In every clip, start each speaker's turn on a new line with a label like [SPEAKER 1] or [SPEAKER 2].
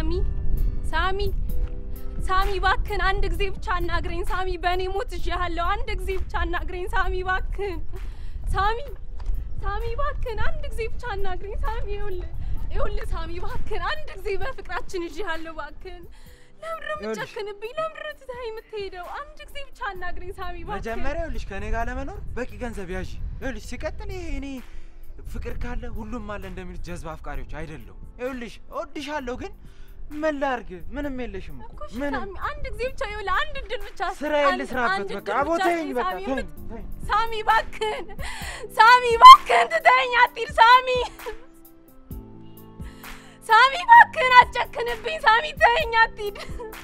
[SPEAKER 1] ሳሚ ሳሚ ሳሚ ባክን አንድ ጊዜ ብቻ አናግረኝ ሳሚ በእኔ ሞት እያለሁ አንድ ጊዜ ብቻ አናግረኝ ሳሚ ባክን ሳሚ ሳሚ ባክን አንድ ጊዜ ብቻ አናግረኝ ሳሚ ይኸውልህ ይኸውልህ ሳሚ ባክን አንድ ጊዜ በፍቅራችን እያለሁ ባክን ለምንድን ነው የምትጨክንብኝ ለምንድን ነው ትተኸኝ የምትሄደው አንድ ጊዜ ብቻ አናግረኝ ሳሚ ባክን
[SPEAKER 2] መጀመሪያ ይኸውልሽ ከእኔ ጋር ለመኖር በቂ ገንዘብ ያዥ። ይኸውልሽ ሲቀጥል ይሄ እኔ ፍቅር ካለ ሁሉም አለ እንደሚሉት ጀዝባ አፍቃሪዎች አይደለሁም። ይኸውልሽ እወድሻለሁ፣ ግን ምን ላድርግ? ምንም የለሽም እኮ
[SPEAKER 1] እሺ
[SPEAKER 2] ምንም።
[SPEAKER 1] ሳሚ አንድ ጊዜ ብቻ ይኸውልህ አንድ እድል ብቻ
[SPEAKER 2] ስራዬን
[SPEAKER 1] አንድ-
[SPEAKER 2] ልስራበት
[SPEAKER 1] አንድ
[SPEAKER 2] በቃ።
[SPEAKER 1] እድል
[SPEAKER 2] አቦ
[SPEAKER 1] ብቻ
[SPEAKER 2] ተይኝ
[SPEAKER 1] ስጠኝ
[SPEAKER 2] በቃ
[SPEAKER 1] ሳሚ፣
[SPEAKER 2] ተይኝ፣
[SPEAKER 1] የምት-
[SPEAKER 2] ተይኝ።
[SPEAKER 1] ሳሚ ባክን ሳሚ ባክን ትተኸኝ አትሂድ ሳሚ ሳሚ ባክን አትጨክንብኝ ሳሚ ተኸኝ አትሂድ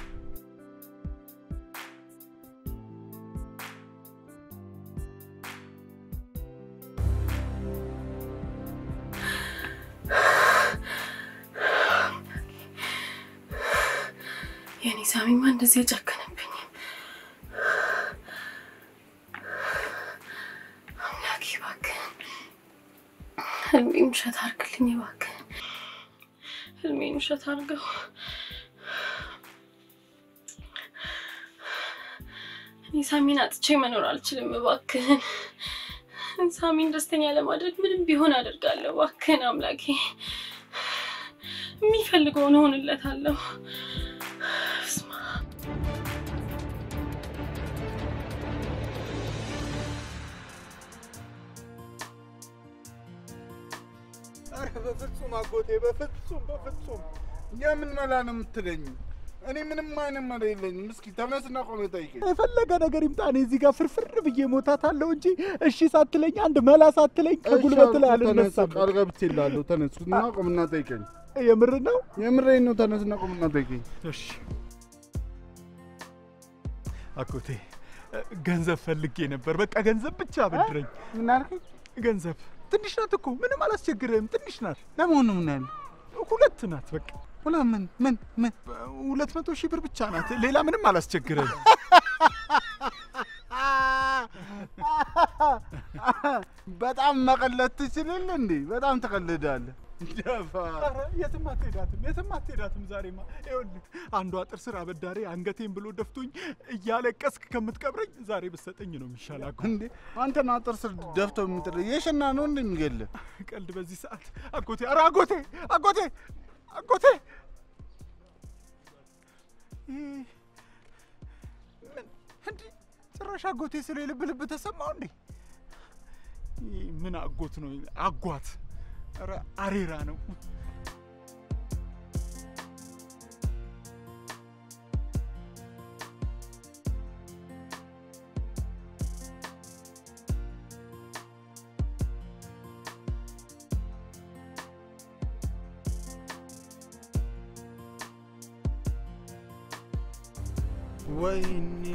[SPEAKER 1] የኔ ሳሚማ እንደዚህ የጨከነብኝም አምላኬ እባክህን ህልሜን ውሸት አድርግልኝ እባክህን ህልሜን ውሸት አድርገው እኔ ሳሚን አጥቼ መኖር አልችልም እባክህን ሳሚን ደስተኛ ለማድረግ ምንም ቢሆን አደርጋለሁ እባክህን አምላኬ የሚፈልገውን እሆንለታለሁ በስመ አብ።
[SPEAKER 3] ኧረ በፍጹም አጎቴ፣ በፍጹም በፍጹም። የምን መላ ነው የምትለኝ? እኔ ምንም አይነት መላ የለኝም። እስኪ ተነስና ቆሜ ጠይቀኝ።
[SPEAKER 4] የፈለገ ነገር ይምጣ፣ እኔ እዚህ ጋር ፍርፍር ብዬ ሞታታለሁ እንጂ እሺ ሳትለኝ አንድ መላ ሳትለኝ ከጉልበት ላይ አልነሳም።
[SPEAKER 3] ቃል ገብቼልሃለሁ። ተነስና ቆምና ጠይቀኝ።
[SPEAKER 4] የምር ነው?
[SPEAKER 3] የምሬን ነው። ተነስና ቆምና ጠይቀኝ።
[SPEAKER 4] እሺ አጎቴ፣ ገንዘብ ፈልጌ ነበር። በቃ ገንዘብ ብቻ አበድረኝ።
[SPEAKER 3] ምን አልከኝ?
[SPEAKER 4] ገንዘብ ትንሽ ናት እኮ ምንም አላስቸግርህም። ትንሽ ናት፣
[SPEAKER 3] ለመሆኑ ምን ያለ
[SPEAKER 4] ሁለት ናት። በቃ
[SPEAKER 3] ሁላ ምን ምን ምን
[SPEAKER 4] ሁለት መቶ ሺህ ብር ብቻ ናት። ሌላ ምንም አላስቸግርህም።
[SPEAKER 3] በጣም መቀለድ ትችልል እንዴ? በጣም ትቀልዳለህ። ደፋ
[SPEAKER 4] ኧረ የትም አትሄዳትም፣ የትም አትሄዳትም። ዛሬማ ይኸውልህ አንዷ ጥር ስር አበዳሪ አንገቴን ብሎ ደፍቶኝ እያለቀስክ ከምትቀብረኝ ዛሬ ብትሰጠኝ ነው የሚሻል። አጎ
[SPEAKER 3] እንዴ አንተን አጥር ስር ደፍቶ የሚጥል የሽና ነው እንዴ የሚገልህ?
[SPEAKER 4] ቀልድ በዚህ ሰዓት አጎቴ፣ ኧረ አጎቴ፣ አጎቴ፣ አጎቴ ይህ ምን እንዲህ ጭራሽ አጎቴ ስለ ልብ ልብ ተሰማው እንዴ? ይህ ምን አጎት ነው? አጓት ኧረ አሬራ ነው።
[SPEAKER 3] ወይኔ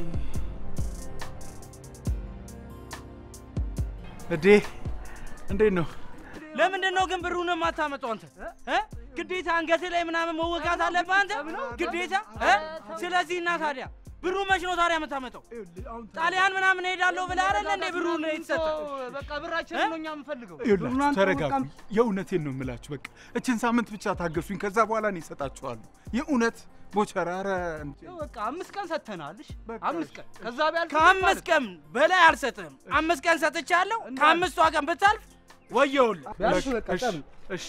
[SPEAKER 4] እዴ እንዴት ነው?
[SPEAKER 5] ለምንድን ነው ግን ብሩን የማታመጣው አንተ እ? ግዴታ አንገት ላይ ምናምን መወጋት አለብህ አንተ ግዴታ እ? ስለዚህ እና ታዲያ ብሩ መች ነው ታዲያ የምታመጣው? ጣሊያን ምናምን ሄዳለሁ ብለህ አይደለ እንዴ ብሩን የተሰጠ?
[SPEAKER 6] በቃ ብራችን ነው እኛ የምንፈልገው።
[SPEAKER 4] ይኸውላችሁ ተረጋጉ። የእውነቴን ነው የምላችሁ። በቃ እችን ሳምንት ብቻ ታገሱኝ። ከዛ በኋላ እኔ እሰጣችኋለሁ። የእውነት ቦቸራ ኧረ እንዴ!
[SPEAKER 6] በቃ አምስት ቀን ሰጥተናል። እሺ አምስት ቀን ከዛ ቢያልፍ
[SPEAKER 5] ከአምስት ቀን በላይ አልሰጥህም። አምስት ቀን ሰጥቻለሁ። ከአምስቷ ቀን ብታልፍ ወየውልህ።
[SPEAKER 6] ቢያልፍ
[SPEAKER 4] በቃ
[SPEAKER 6] በቃ
[SPEAKER 4] እሺ፣
[SPEAKER 6] ጠብ
[SPEAKER 4] እሺ።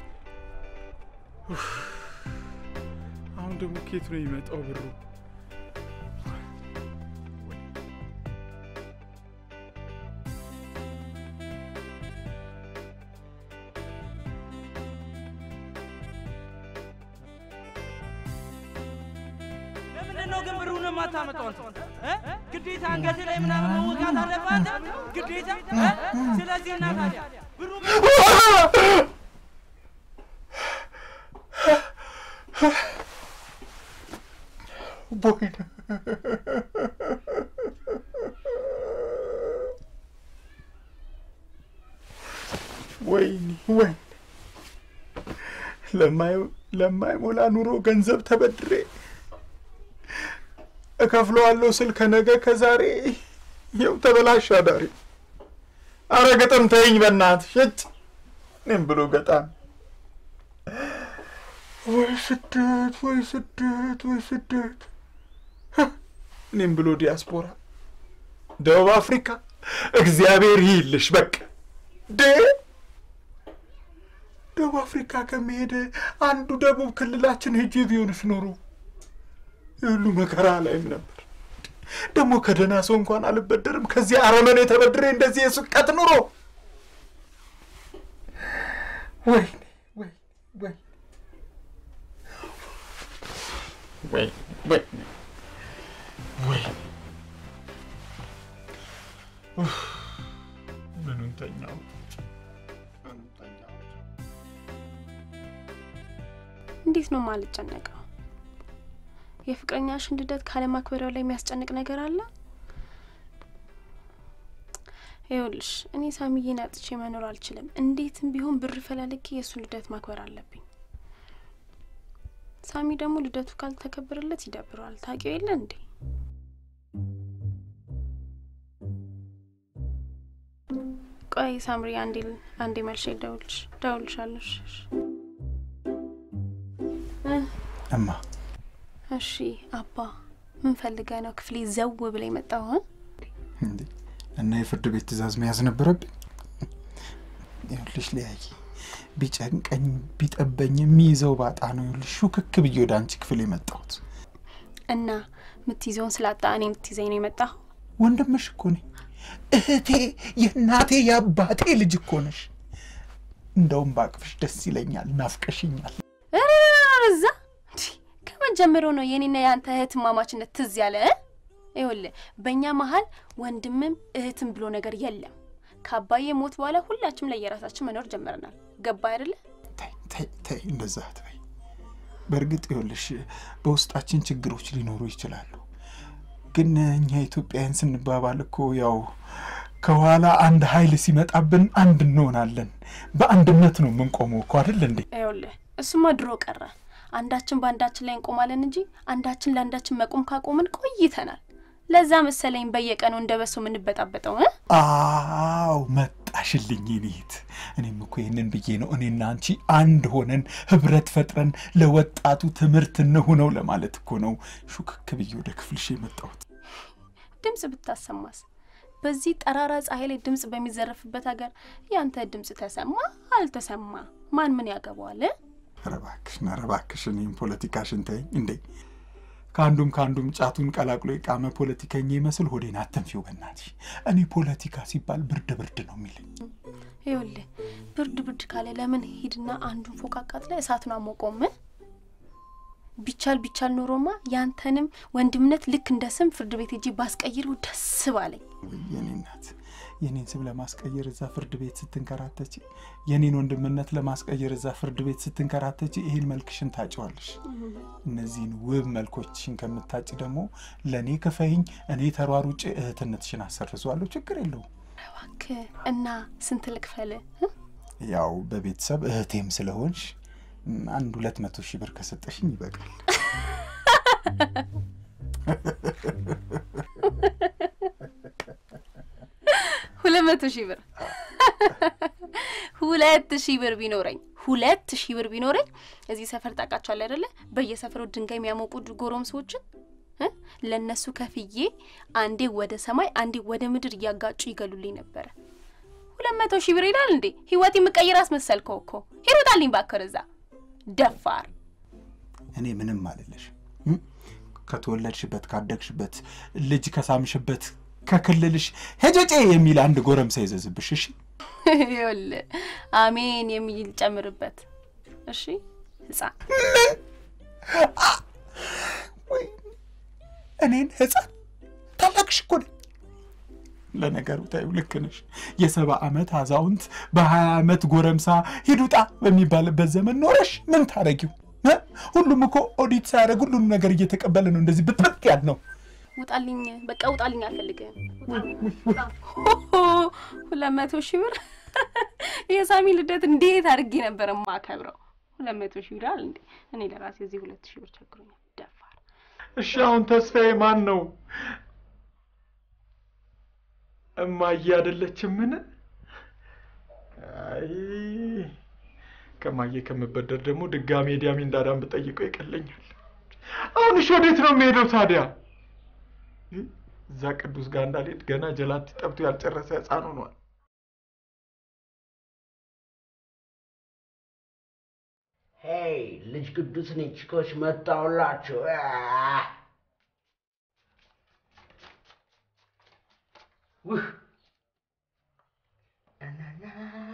[SPEAKER 4] ኡፍ። አሁን ደግሞ ኬት ነው የሚመጣው ብሩ?
[SPEAKER 5] ለምንድን ነው ግን ብሩን የማታመጣው አንተ እ? ግዴታ አንገት ላይ ምናምን መወጋት አለብህ አንተ ግዴታ እ? ስለዚህ እና ታዲያ ብሩ
[SPEAKER 4] ቦይነ ወይኔ ወይኔ ለማይ- ለማይሞላ ኑሮ ገንዘብ ተበድሬ እከፍለዋለሁ ስል ከነገ ከዛሬ ይኸው ተበላሽ አዳሪ። አረ ገጠም ተይኝ በእናትህ ሽጭ እኔም ብሎ ገጣም ወይ ስደት፣ ወይ ስደት፣ ወይ ስደት። ህ! እኔም ብሎ ዲያስፖራ ደቡብ አፍሪካ እግዚአብሔር ይልሽ። በቃ ደ ደቡብ አፍሪካ ከመሄደ አንዱ ደቡብ ክልላችን ሄጄ ቢሆንስ ኖሮ የሁሉ መከራ ላይም ነበር። ደግሞ ከደህና ሰው እንኳን አልበደርም። ከዚህ አረመኔ ተበድሬ እንደዚህ የስቀት ኑሮ ወይ ወይ ወይ ወይ ወይ ወይ ኡፍ፣ ምኑን ተኛው ምኑን ተኛው
[SPEAKER 1] እንዴት ነው ማልጨነቀው? የፍቅረኛሽን ልደት ካለማክበሪያው ላይ የሚያስጨንቅ ነገር አለ? ይኸውልሽ እኔ ሳሚዬን አጥቼ መኖር አልችልም። እንዴትም ቢሆን ብር ፈላልጌ የእሱን ልደት ማክበር አለብኝ። ሳሚ ደግሞ ልደቱ ካልተከበረለት ይደብረዋል። ታውቂው የለ እንዴ? ቆይ ሳምሪ፣ አንዴ አንዴ መልሼ ደውልሽ ደውልሻለሽ።
[SPEAKER 4] እማ
[SPEAKER 1] እሺ አባ፣ ምን ፈልገህ ነው ክፍሌ ዘው ብለ የመጣው?
[SPEAKER 4] እንዴ እና የፍርድ ቤት ትዕዛዝ መያዝ ነበረብኝ? ይኸውልሽ ሊያይ ቢጨንቀኝ ቢጠበኝ የሚይዘው ባጣ ነው። ይኸውልሽ ሹክክ ብዬ ወደ አንቺ ክፍል የመጣሁት
[SPEAKER 1] እና የምትይዘውን ስላጣ እኔ የምትይዘኝ ነው የመጣው?
[SPEAKER 4] ወንድምሽ እኮ ነኝ። እህቴ፣ የእናቴ የአባቴ ልጅ እኮ ነሽ። እንደውም ባቅፍሽ ደስ ይለኛል። ናፍቀሽኛል።
[SPEAKER 1] እዛ ከመጀመሪያው ነው የኔና የአንተ እህት ማማችነት ትዝ ያለ እ? ይኸውልህ በእኛ መሀል ወንድምም እህትም ብሎ ነገር የለም። ከአባዬ ሞት በኋላ ሁላችንም ለየራሳችን መኖር ጀምረናል። ገባ አይደለ?
[SPEAKER 4] ተይ ተይ ተይ፣ እንደዛ አትበይ። በእርግጥ ይኸውልሽ በውስጣችን ችግሮች ሊኖሩ ይችላሉ። ግን እኛ ኢትዮጵያውያን ስንባባል እኮ ያው ከኋላ አንድ ኃይል ሲመጣብን አንድ እንሆናለን። በአንድነት ነው የምንቆመው እኮ አይደል እንዴ?
[SPEAKER 1] ይኸውልህ እሱማ ድሮ ቀረ። አንዳችን በአንዳችን ላይ እንቆማለን እንጂ አንዳችን ለአንዳችን መቆም ካቆምን ቆይተናል። ለዛ መሰለኝ በየቀኑ እንደ በሶ የምንበጣበጠው እ?
[SPEAKER 4] አዎ መጣሽልኝ ኔት። እኔም እኮ ይህንን ብዬ ነው እኔና አንቺ አንድ ሆነን ህብረት ፈጥረን ለወጣቱ ትምህርት እንሁነው ለማለት እኮ ነው ሹክክ ብዬ ወደ ክፍልሽ የመጣሁት።
[SPEAKER 1] ድምፅ ብታሰማስ? በዚህ ጠራራ ፀሐይ ላይ ድምፅ በሚዘረፍበት ሀገር ያንተ ድምፅ ተሰማ አልተሰማ ማን ምን ያገባዋል? እ?
[SPEAKER 4] ኧረ እባክሽን ኧረ እባክሽን ይህን ፖለቲካሽን ተይኝ እንዴ። ከአንዱም ከአንዱም ጫቱን ቀላቅሎ የቃመ ፖለቲከኛ ይመስል ሆዴን አተንፊው በእናትሽ። እኔ ፖለቲካ ሲባል ብርድ ብርድ ነው የሚለኝ።
[SPEAKER 1] ይኸውልህ ብርድ ብርድ ካለ ለምን ሂድና አንዱን ፎቅ አቃጥለ እሳቱን አሞቆም? ቢቻል ቢቻል ኖሮማ ያንተንም ወንድምነት ልክ እንደ ስም ፍርድ ቤት ሄጄ ባስቀይረው ደስ ባለኝ።
[SPEAKER 4] ወይ የኔ እናት የኔን ስም ለማስቀየር እዛ ፍርድ ቤት ስትንከራተች፣ የኔን ወንድምነት ለማስቀየር እዛ ፍርድ ቤት ስትንከራተች፣ ይህን መልክሽን ታጭዋለሽ። እነዚህን ውብ መልኮችሽን ከምታጭ ደግሞ ለእኔ ክፈይኝ፣ እኔ ተሯሩጬ እህትነትሽን አሰርዟለሁ። ችግር የለውም።
[SPEAKER 1] እባክህ እና ስንት ልክፈል?
[SPEAKER 4] ያው በቤተሰብ እህቴም ስለሆንሽ አንድ ሁለት መቶ ሺህ ብር ከሰጠሽኝ ይበቃል።
[SPEAKER 1] ሁለት መቶ ሺህ ብር ሁለት ሺህ ብር ቢኖረኝ ሁለት ሺህ ብር ቢኖረኝ እዚህ ሰፈር ታውቃቸዋለህ አይደለ? በየሰፈሩ ድንጋይ የሚያሞቁ ጎረምሶችን እ ለእነሱ ከፍዬ አንዴ ወደ ሰማይ አንዴ ወደ ምድር እያጋጩ ይገሉልኝ ነበረ። ሁለት መቶ ሺህ ብር ይላል እንዴ? ህይወት የምቀይር አስመሰልከው እኮ። ሂሩጣልኝ ባከር እዛ ደፋር
[SPEAKER 4] እኔ ምንም አልልሽ። ከተወለድሽበት ካደግሽበት ልጅ ከሳምሽበት ከክልልሽ ሄጨጬ የሚል አንድ ጎረምሳ ይዘዝብሽ። እሺ
[SPEAKER 1] ይኸውልህ አሜን የሚል ጨምርበት። እሺ ህፃን
[SPEAKER 4] ወይ እኔን ህፃን ታላቅሽ እኮ ነኝ። ለነገሩ ታዩ ልክ ነሽ። የሰባ ዓመት አዛውንት በሀያ ዓመት ጎረምሳ ሂዱጣ በሚባልበት ዘመን ኖረሽ ምን ታረጊው? እ? ሁሉም እኮ ኦዲት ሳያደርግ ሁሉንም ነገር እየተቀበለ ነው እንደዚህ ብጥብጥ ያል ነው።
[SPEAKER 1] ውጣልኝ፣ በቃ ውጣልኝ፣ አልፈልግም። ሁለት መቶ ሺህ ብር የሳሚ ልደት እንዴት አድርጌ ነበር የማከብረው? ሁለት መቶ ሺህ ብር አለ እንዴ? እኔ ለራሴ እዚህ ሁለት ሺህ ብር ቸግሮኛል። ደፋር
[SPEAKER 4] እሺ አሁን ተስፋዬ ማን ነው? እማዬ አይደለችም? ምን አይ ከማየ ከምበደር ደግሞ ድጋሜ ዲያሚ እንዳዳም ብጠይቀው ይቀለኛል። አሁን እሺ ወዴት ነው የሚሄደው ታዲያ? እዛ ቅዱስ ጋር እንዳልሄድ ገና ጀላቲ ጠብቶ ያልጨረሰ ህፃን ሆኗል።
[SPEAKER 7] ሄይ ልጅ ቅዱስ ነኝ። ቺኮች መጣሁላችሁ። አ! ውህ እናና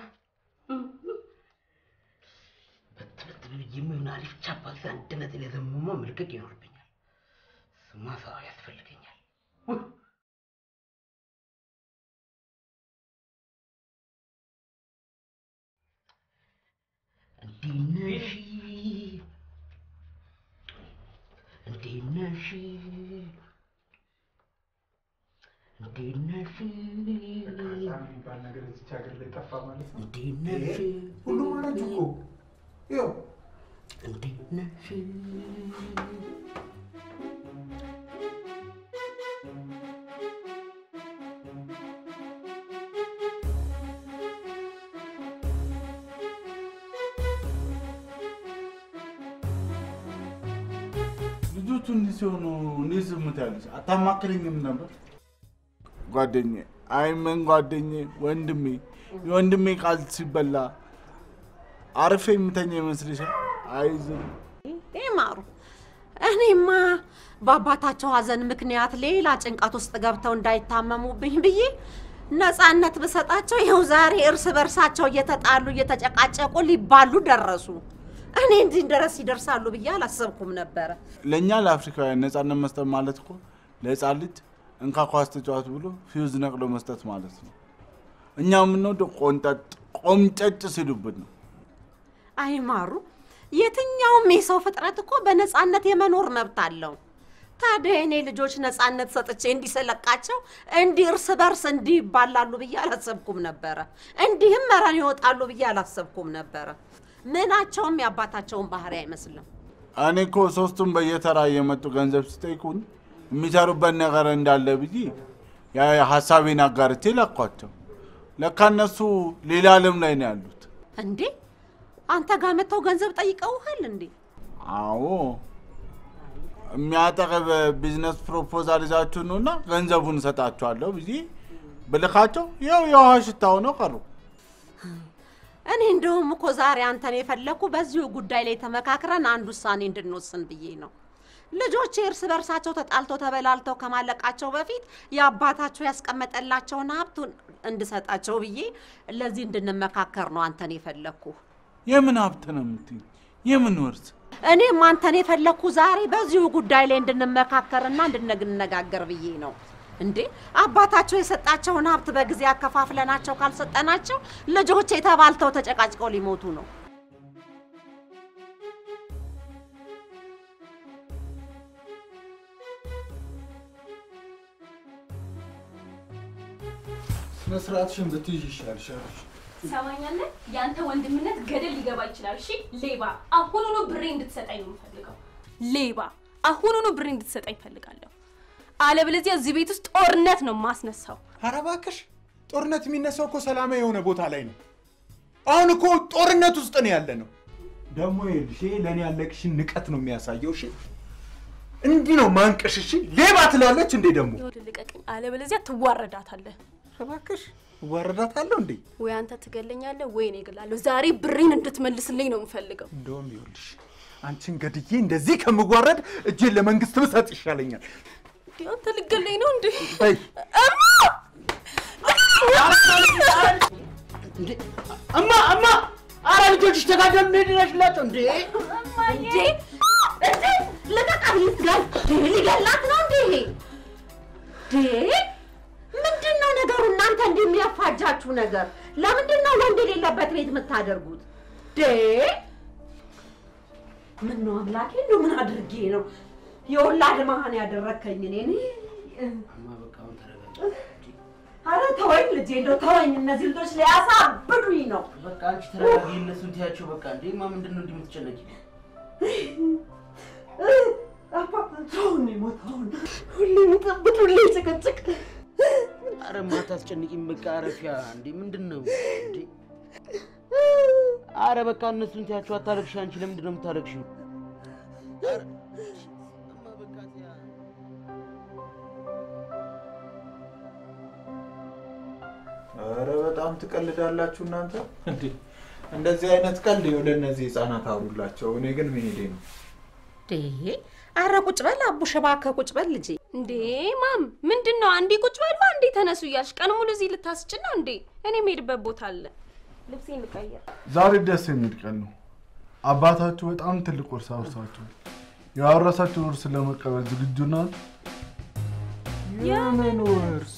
[SPEAKER 7] በትበት ብዬ የሚሆን አሪፍ ቻፓስ አንድ ነጥብ የዘመመ መልቀቅ ይኖርብኛል። ስማ ሰው ያስፈልገኛል። ውህ እንዴት ነሽ? እንዴት ነሽ? እንዴት ነሽ?
[SPEAKER 4] የሚባል ነገር እዚች ሀገር ላይ ጠፋ ማለት ነው።
[SPEAKER 7] እንዴት ነሽ?
[SPEAKER 3] ሁሉም አላችሁ እኮ ይኸው
[SPEAKER 7] እንዴት ነሽ?
[SPEAKER 3] ልጆቹ እንዲህ ሲሆኑ እንዴት ዝም ትያለሽ? አታማክረኝም ነበር? ጓደኛዬ፣ አይ ምን ጓደኛዬ፣ ወንድሜ፣ የወንድሜ ቃል ሲበላ አርፌ የምተኛ ይመስልሻል? አይ ዝም
[SPEAKER 8] ይማሩ። እኔማ በአባታቸው ሀዘን ምክንያት ሌላ ጭንቀት ውስጥ ገብተው እንዳይታመሙብኝ ብዬ ነፃነት ብሰጣቸው ይኸው ዛሬ እርስ በርሳቸው እየተጣሉ እየተጨቃጨቁ ሊባሉ ደረሱ። እኔ እንዲህ ድረስ ይደርሳሉ ብዬ አላሰብኩም ነበረ።
[SPEAKER 3] ለእኛ ለአፍሪካውያን ነፃነት መስጠት ማለት እኮ ለህፃን ልጅ እንካ ኳስ ተጫዋት ብሎ ፊውዝ ነቅሎ መስጠት ማለት ነው። እኛ የምንወደው ቆንጠጥ ቆምጨጭ ሲሉብን ነው።
[SPEAKER 8] አይማሩ፣ የትኛውም የሰው ፍጥረት እኮ በነፃነት የመኖር መብት አለው። ታዲያ የኔ ልጆች ነፃነት ሰጥቼ እንዲሰለቃቸው እንዲህ እርስ በርስ እንዲህ ይባላሉ ብዬ አላሰብኩም ነበረ። እንዲህም መረን ይወጣሉ ብዬ አላሰብኩም ነበረ። ምናቸውም የአባታቸውን ባህሪ አይመስልም።
[SPEAKER 3] እኔ እኮ ሶስቱም በየተራ እየመጡ ገንዘብ ሲጠይቁን የሚሰሩበት ነገር እንዳለ ብዬ ያ ሀሳቤን አጋርቼ ላኳቸው። ለካ እነሱ ሌላ ዓለም ላይ ነው ያሉት።
[SPEAKER 8] እንዴ አንተ ጋር መጥተው ገንዘብ ጠይቀውሃል እንዴ?
[SPEAKER 3] አዎ የሚያጠቅብ ቢዝነስ ፕሮፖዛል ይዛችሁ ነውና ገንዘቡን እሰጣችኋለሁ ብዬ ብልካቸው ያው የውሃ ሽታ ሆነው ቀሩ።
[SPEAKER 8] እኔ እንደውም እኮ ዛሬ አንተን የፈለኩ በዚሁ ጉዳይ ላይ ተመካክረን አንድ ውሳኔ እንድንወስን ብዬ ነው። ልጆቼ እርስ በርሳቸው ተጣልተው ተበላልተው ከማለቃቸው በፊት የአባታቸው ያስቀመጠላቸውን ሀብቱን እንድሰጣቸው ብዬ ለዚህ እንድንመካከር ነው አንተን የፈለኩ።
[SPEAKER 3] የምን ሀብት ነው የምትይኝ? የምን ወርስ?
[SPEAKER 8] እኔም አንተን የፈለኩ ዛሬ በዚሁ ጉዳይ ላይ እንድንመካከርና እንድንነጋገር ብዬ ነው። እንዴ አባታቸው የሰጣቸውን ሀብት በጊዜ አከፋፍለናቸው ካልሰጠናቸው ልጆቼ ተባልተው ተጨቃጭቀው ሊሞቱ ነው።
[SPEAKER 3] ስነ ስርዓትሽን ብትይዥ ይሻልሻል።
[SPEAKER 1] ትሰማኛለህ? የአንተ ወንድምነት ገደል ሊገባ ይችላል። እሺ ሌባ፣ አሁኑኑ ብሬ እንድትሰጠኝ ነው የምፈልገው። ሌባ፣ አሁኑኑ ብሬ እንድትሰጠኝ እፈልጋለሁ። አለበለዚያ እዚህ ቤት ውስጥ ጦርነት ነው የማስነሳው።
[SPEAKER 4] ኧረ እባክሽ ጦርነት የሚነሳው እኮ ሰላማዊ የሆነ ቦታ ላይ ነው። አሁን እኮ ጦርነት ውስጥ ነው ያለ ነው። ደግሞ ይኸውልሽ ይሄ ለእኔ ያለቅሽን ንቀት ነው የሚያሳየው። እሺ እንዲህ ነው ማንቀሽ። እሺ ሌባ ትላለች እንዴ ደግሞ
[SPEAKER 1] ይኸውልህ ልቀቀኝ፣ አለበለዚያ ትዋረዳታለህ።
[SPEAKER 4] እባክሽ እዋረዳታለሁ እንዴ?
[SPEAKER 1] ወይ አንተ ትገለኛለህ ወይ እኔ እገላለሁ። ዛሬ ብሬን እንድትመልስልኝ ነው የምፈልገው።
[SPEAKER 4] እንደውም ይኸውልሽ አንቺን ገድዬ እንደዚህ ከምዋረድ እጄን ለመንግስት ብሰጥ ይሻለኛል።
[SPEAKER 1] እንዴ አንተ ልገለኝ ነው እንዴ?
[SPEAKER 4] በይ
[SPEAKER 7] እንዴ! እማ እማ! አረ ልጆችሽ ተጋደሉ እንዴ ድረሽላቸው እንዴ!
[SPEAKER 8] እንዴ እንዴ ልቀቃት! ልትገል ሊገላት ነው እንዴ? ዴ ምንድን ነው ነገሩ? እናንተ እንዲህ የሚያፋጃችሁ ነገር ለምንድን ነው ወንድ የሌለበት ቤት የምታደርጉት? ዴ ምን ነው አምላኬ፣ እንደው ምን አድርጌ ነው የወላድ መሀን ያደረከኝ እኔ?
[SPEAKER 7] እማ በቃ አሁን ተረጋጊ።
[SPEAKER 8] አረ ተወኝ ልጄ፣ እንደው ተወኝ። እነዚህ ልጆች ሊያሳብዱኝ ነው።
[SPEAKER 7] በቃ አንቺ ተረጋጊ። እነሱን ትያቸው በቃ። እንዴ እማ ምንድን ነው እንዲህ የምትጨነቂ?
[SPEAKER 8] አባታቸውን የሞተውን ሁሌ ብጥብጥ፣ ሁሌ ጭቅጭቅ።
[SPEAKER 7] አረ እማ አታስጨንቂም። በቃ አረፊያ። እንዴ ምንድን ነው እንዴ? አረ በቃ እነሱን ትያቸው አታለቅሽ። አንቺ ለምንድን ነው የምታለቅሽው?
[SPEAKER 4] ኧረ በጣም ትቀልዳላችሁ እናንተ። እንዴ እንደዚህ አይነት ቀልድ ይኸው ለእነዚህ ህፃናት አውሩላቸው። እኔ ግን መሄዴ ነው።
[SPEAKER 8] እንዴ አረ ቁጭ በል አቡሽ፣ እባክህ ቁጭ በል ልጄ።
[SPEAKER 1] እንዴ ማም ምንድን ነው? አንዴ ቁጭ በሉ አንዴ ተነሱ እያልሽ ቀን ሙሉ እዚህ ልታስጭን ነው እንዴ? እኔ የምሄድበት ቦታ አለ። ልብሴን ልቀይር።
[SPEAKER 3] ዛሬ ደስ የሚል ቀን ነው። አባታችሁ በጣም ትልቅ ውርስ አውርሳችኋል። ያወረሳችሁን ውርስ ለመቀበል ዝግጁ ናት?
[SPEAKER 4] የምን ውርስ?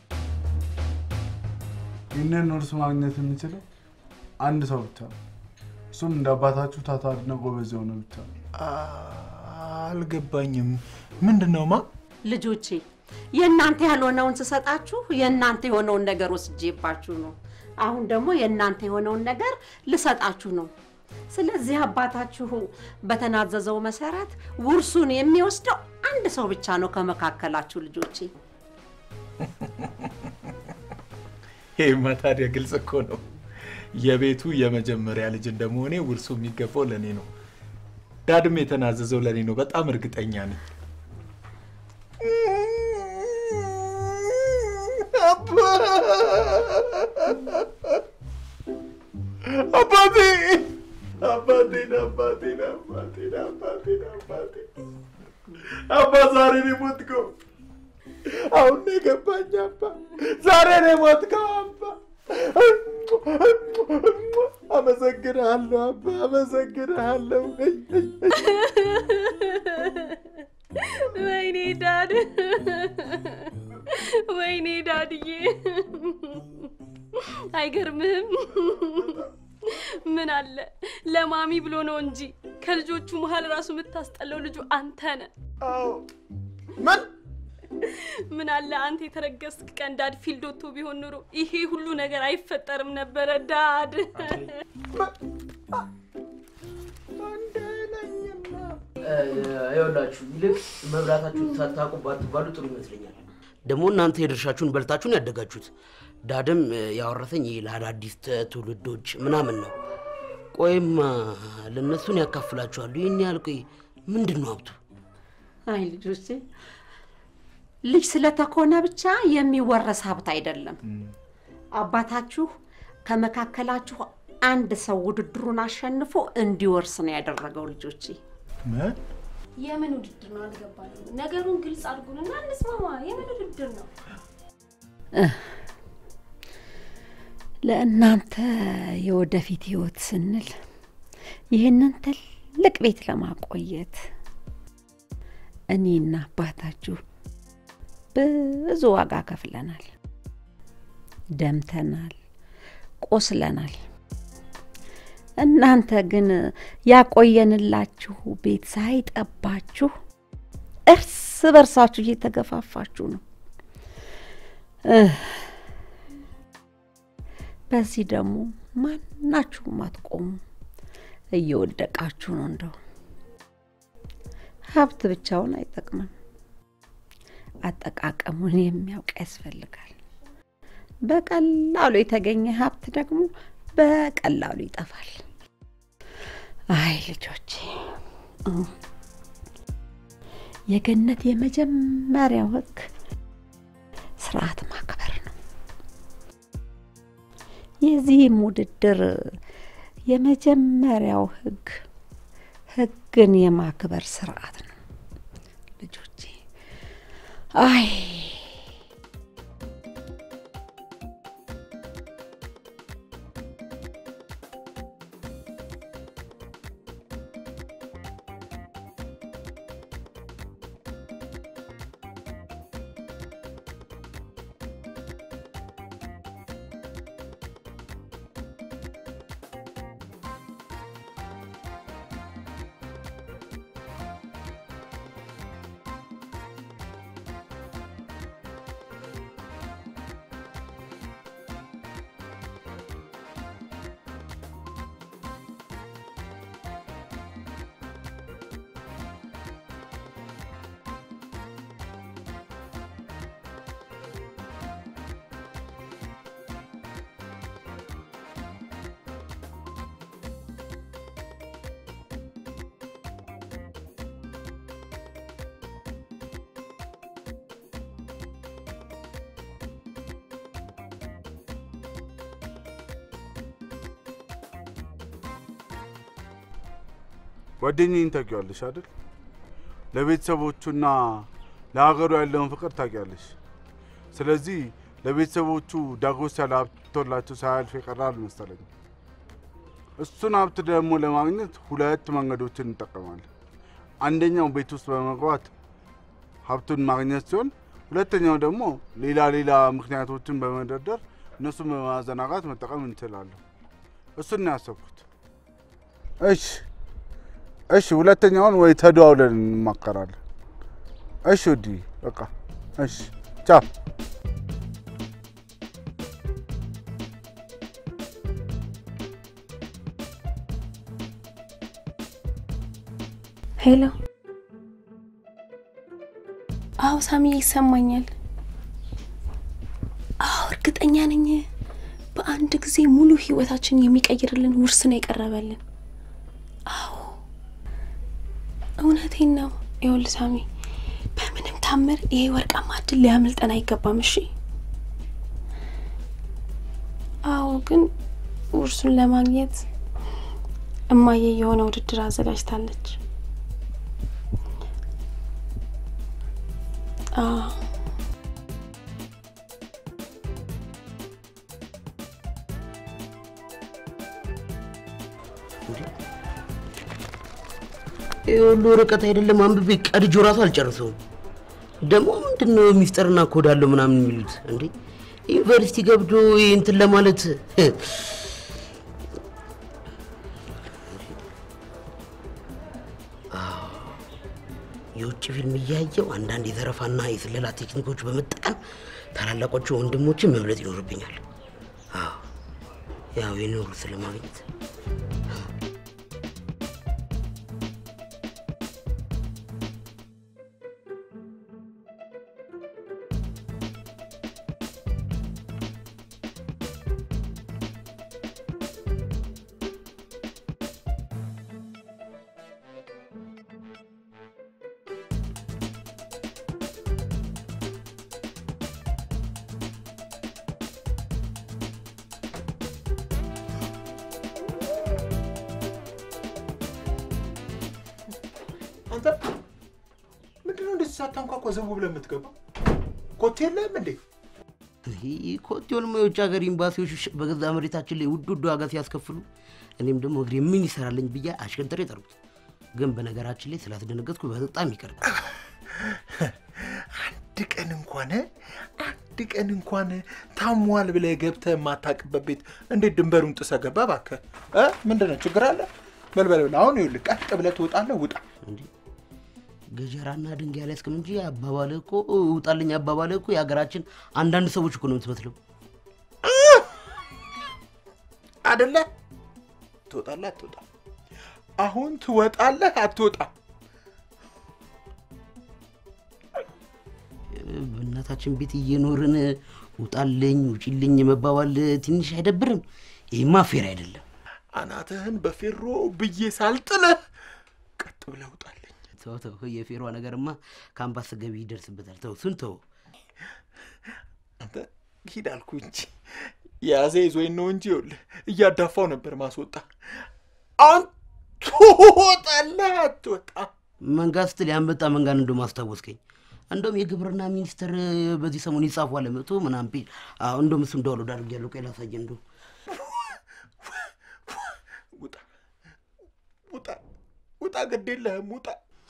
[SPEAKER 3] ይህንን ውርስ ማግኘት የሚችለው አንድ ሰው ብቻ ነው። እሱም እንደ አባታችሁ ታታሪና ጎበዝ የሆነ ብቻ ነው።
[SPEAKER 4] አልገባኝም። ምንድን ነው ማ?
[SPEAKER 8] ልጆቼ የእናንተ ያልሆነውን ስሰጣችሁ የእናንተ የሆነውን ነገር ወስጄባችሁ ነው። አሁን ደግሞ የእናንተ የሆነውን ነገር ልሰጣችሁ ነው። ስለዚህ አባታችሁ በተናዘዘው መሰረት ውርሱን የሚወስደው አንድ ሰው ብቻ ነው ከመካከላችሁ ልጆቼ።
[SPEAKER 4] ይሄማ ታዲያ ግልጽ እኮ ነው። የቤቱ የመጀመሪያ ልጅ እንደመሆኔ ውርሱ የሚገባው ለእኔ ነው። ዳድም የተናዘዘው ለእኔ ነው። በጣም እርግጠኛ ነኝ። አባቴ አባቴን አባቴን አባቴን አባቴን አባቴ አባ ዛሬ ነው የሞትከው። አሁን ነው የገባኝ አባ ዛሬ ነው የሞትከው አባ። አመሰግንሃለሁ አባ አመሰግንሃለሁ።
[SPEAKER 1] ወይኔ ዳድ፣ ወይኔ ዳድዬ፣ አይገርምህም? ምን አለ ለማሚ ብሎ ነው እንጂ ከልጆቹ መሀል ራሱ የምታስጠላው ልጁ አንተ ነህ።
[SPEAKER 4] ምን
[SPEAKER 1] ምን አለ አንተ የተረገስክ ቀን ዳድ ፊልድ ወጥቶ ቢሆን ኑሮ ይሄ ሁሉ ነገር አይፈጠርም ነበረ። ዳድ
[SPEAKER 7] ይኸውላችሁ ይልቅ መብላታችሁን ሳታውቁ ባትባሉ ጥሩ ይመስለኛል። ደግሞ እናንተ የድርሻችሁን በልታችሁን ያደጋችሁት። ዳድም ያወረሰኝ ይህ ለአዳዲስ ትውልዶች ምናምን ነው። ቆይማ ለእነሱን ያካፍላችኋሉ። ይህን ያህል ቆይ ምንድን ነው ሀብቱ?
[SPEAKER 8] አይ ልጆቼ፣ ልጅ ስለተኮነ ብቻ የሚወረስ ሀብት አይደለም። አባታችሁ ከመካከላችሁ አንድ ሰው ውድድሩን አሸንፎ እንዲወርስ ነው ያደረገው ልጆቼ።
[SPEAKER 4] ምን
[SPEAKER 1] የምን ውድድር ነው አልገባኝም። ነገሩን ግልጽ አድርጉንና እንስማማ። የምን ውድድር ነው?
[SPEAKER 8] ለእናንተ የወደፊት ህይወት ስንል ይህንን ትልቅ ቤት ለማቆየት እኔና አባታችሁ ብዙ ዋጋ ከፍለናል፣ ደምተናል፣ ቆስለናል። እናንተ ግን ያቆየንላችሁ ቤት ሳይጠባችሁ እርስ በርሳችሁ እየተገፋፋችሁ ነው። በዚህ ደግሞ ማናችሁም አትቆሙ፣ እየወደቃችሁ ነው። እንደው ሀብት ብቻውን አይጠቅምም፣ አጠቃቀሙን የሚያውቅ ያስፈልጋል። በቀላሉ የተገኘ ሀብት ደግሞ በቀላሉ ይጠፋል። አይ ልጆቼ፣ የገነት የመጀመሪያው ህግ ስርዓት ማክበር ነው። የዚህም ውድድር የመጀመሪያው ህግ ህግን የማክበር ስርዓት ነው ልጆቼ። አይ
[SPEAKER 3] ጓደኛዬን ታውቂዋለሽ አይደል? ለቤተሰቦቹና ለሀገሩ ያለውን ፍቅር ታውቂያለሽ። ስለዚህ ለቤተሰቦቹ ዳጎስ ያለ ሀብቶላቸው ሳያልፍ የቀረ አልመሰለኝም። እሱን ሀብት ደግሞ ለማግኘት ሁለት መንገዶችን እንጠቀማለን። አንደኛው ቤት ውስጥ በመግባት ሀብቱን ማግኘት ሲሆን፣ ሁለተኛው ደግሞ ሌላ ሌላ ምክንያቶችን በመደርደር እነሱን በማዘናጋት መጠቀም እንችላለን። እሱን ነው ያሰብኩት። እሺ እሺ፣ ሁለተኛውን ወይ ተደዋውለን እንማከራለን። እሺ ውዲ፣ በቃ እሺ፣ ቻው።
[SPEAKER 1] ሄሎ። አዎ ሳሚ ይሰማኛል። አዎ እርግጠኛ ነኝ። በአንድ ጊዜ ሙሉ ህይወታችን የሚቀይርልን ውርስ ነው የቀረበልን። አዎ እውነቴን ነው። ይኸውልህ ሳሚ፣ በምንም ታምር ይሄ ወርቃማ እድል ሊያመልጠን አይገባም። እሺ። አዎ ግን ውርሱን ለማግኘት እማዬ የሆነ ውድድር አዘጋጅታለች። አዎ
[SPEAKER 7] ይህ ሁሉ ርቀት አይደለም አንብቤ ቀድጆ ራሱ አልጨርሰውም። ደግሞ ምንድን ነው ሚስጥርና ኮድ አለው ምናምን የሚሉት እንዴ? ዩኒቨርሲቲ ገብቶ ይህ እንትን ለማለት አዎ፣ የውጭ ፊልም እያየው አንዳንድ የዘረፋና የስለላ ቴክኒኮች በመጠቀም ታላላቆቹ ወንድሞችን መብለጥ ይኖርብኛል። አዎ፣ ያው የኖሩ ስለማግኘት
[SPEAKER 4] አንተ ምንድን ነው እንደዚህ ሳታንኳኳ ዘው ብለህ የምትገባው? ኮቴ የለህም እንዴ?
[SPEAKER 7] ይህ ኮቴውንማ የውጭ ሀገር ኤምባሲዎች በገዛ መሬታችን ላይ ውድ ውድ ዋጋ ሲያስከፍሉ እኔም ደግሞ እግሬ ምን ይሰራልኝ ብዬ አሽከንጥሬ ጠሩት። ግን በነገራችን ላይ ስላስደነገጥኩ በጣም ይቅርታ።
[SPEAKER 4] አንድ ቀን እንኳን አንድ ቀን እንኳን ታሟል ብለህ ገብተህ የማታውቅበት ቤት እንዴት ድንበሩን ጥሰህ ገባ? እባክህ እ ምንድን ነው ችግር አለ? በል በል በል አሁን ይኸውልህ ቀጥ ብለህ ትወጣለህ። ውጣ
[SPEAKER 7] እንዴ ገጀራና ድንጋይ ላይ እስክም እንጂ አባባልህ እኮ ውጣልኝ አባባልህ እኮ የሀገራችን አንዳንድ ሰዎች እኮ ነው የምትመስለው።
[SPEAKER 4] አደለ? ትወጣለህ አትወጣም? አሁን ትወጣለህ አትወጣም?
[SPEAKER 7] በእናታችን ቤት እየኖርን ውጣልኝ ውጪልኝ መባባል ትንሽ አይደብርም? ይህማ ፌር አይደለም።
[SPEAKER 4] አናትህን በፌሮ ብዬ ሳልጥልህ ቀጥ ብለህ ውጣልኝ።
[SPEAKER 7] ተው ተው፣ የፌሯ ነገርማ ከአምባስ ገቢ ይደርስበታል። ተው እሱን ተው።
[SPEAKER 4] አንተ ሂድ አልኩ እንጂ የያዘ ይዞኝ ነው እንጂ ይኸውልህ እያዳፋው ነበር ማስወጣ። አሁን ትወጣለህ አትወጣም?
[SPEAKER 7] መንጋ ስትል ያንበጣ መንጋን እንደውም አስታወስከኝ። እንደውም የግብርና ሚኒስቴር በዚህ ሰሞን ይጻፏል መቶ ምናምን ፔጅ። አዎ እንደውም እሱ እንዳውሎድ አድርጌያለሁ። ቆይ ላሳየህ። እንደውም
[SPEAKER 4] ውጣ ውጣ ውጣ፣ ግድ የለህም ውጣ።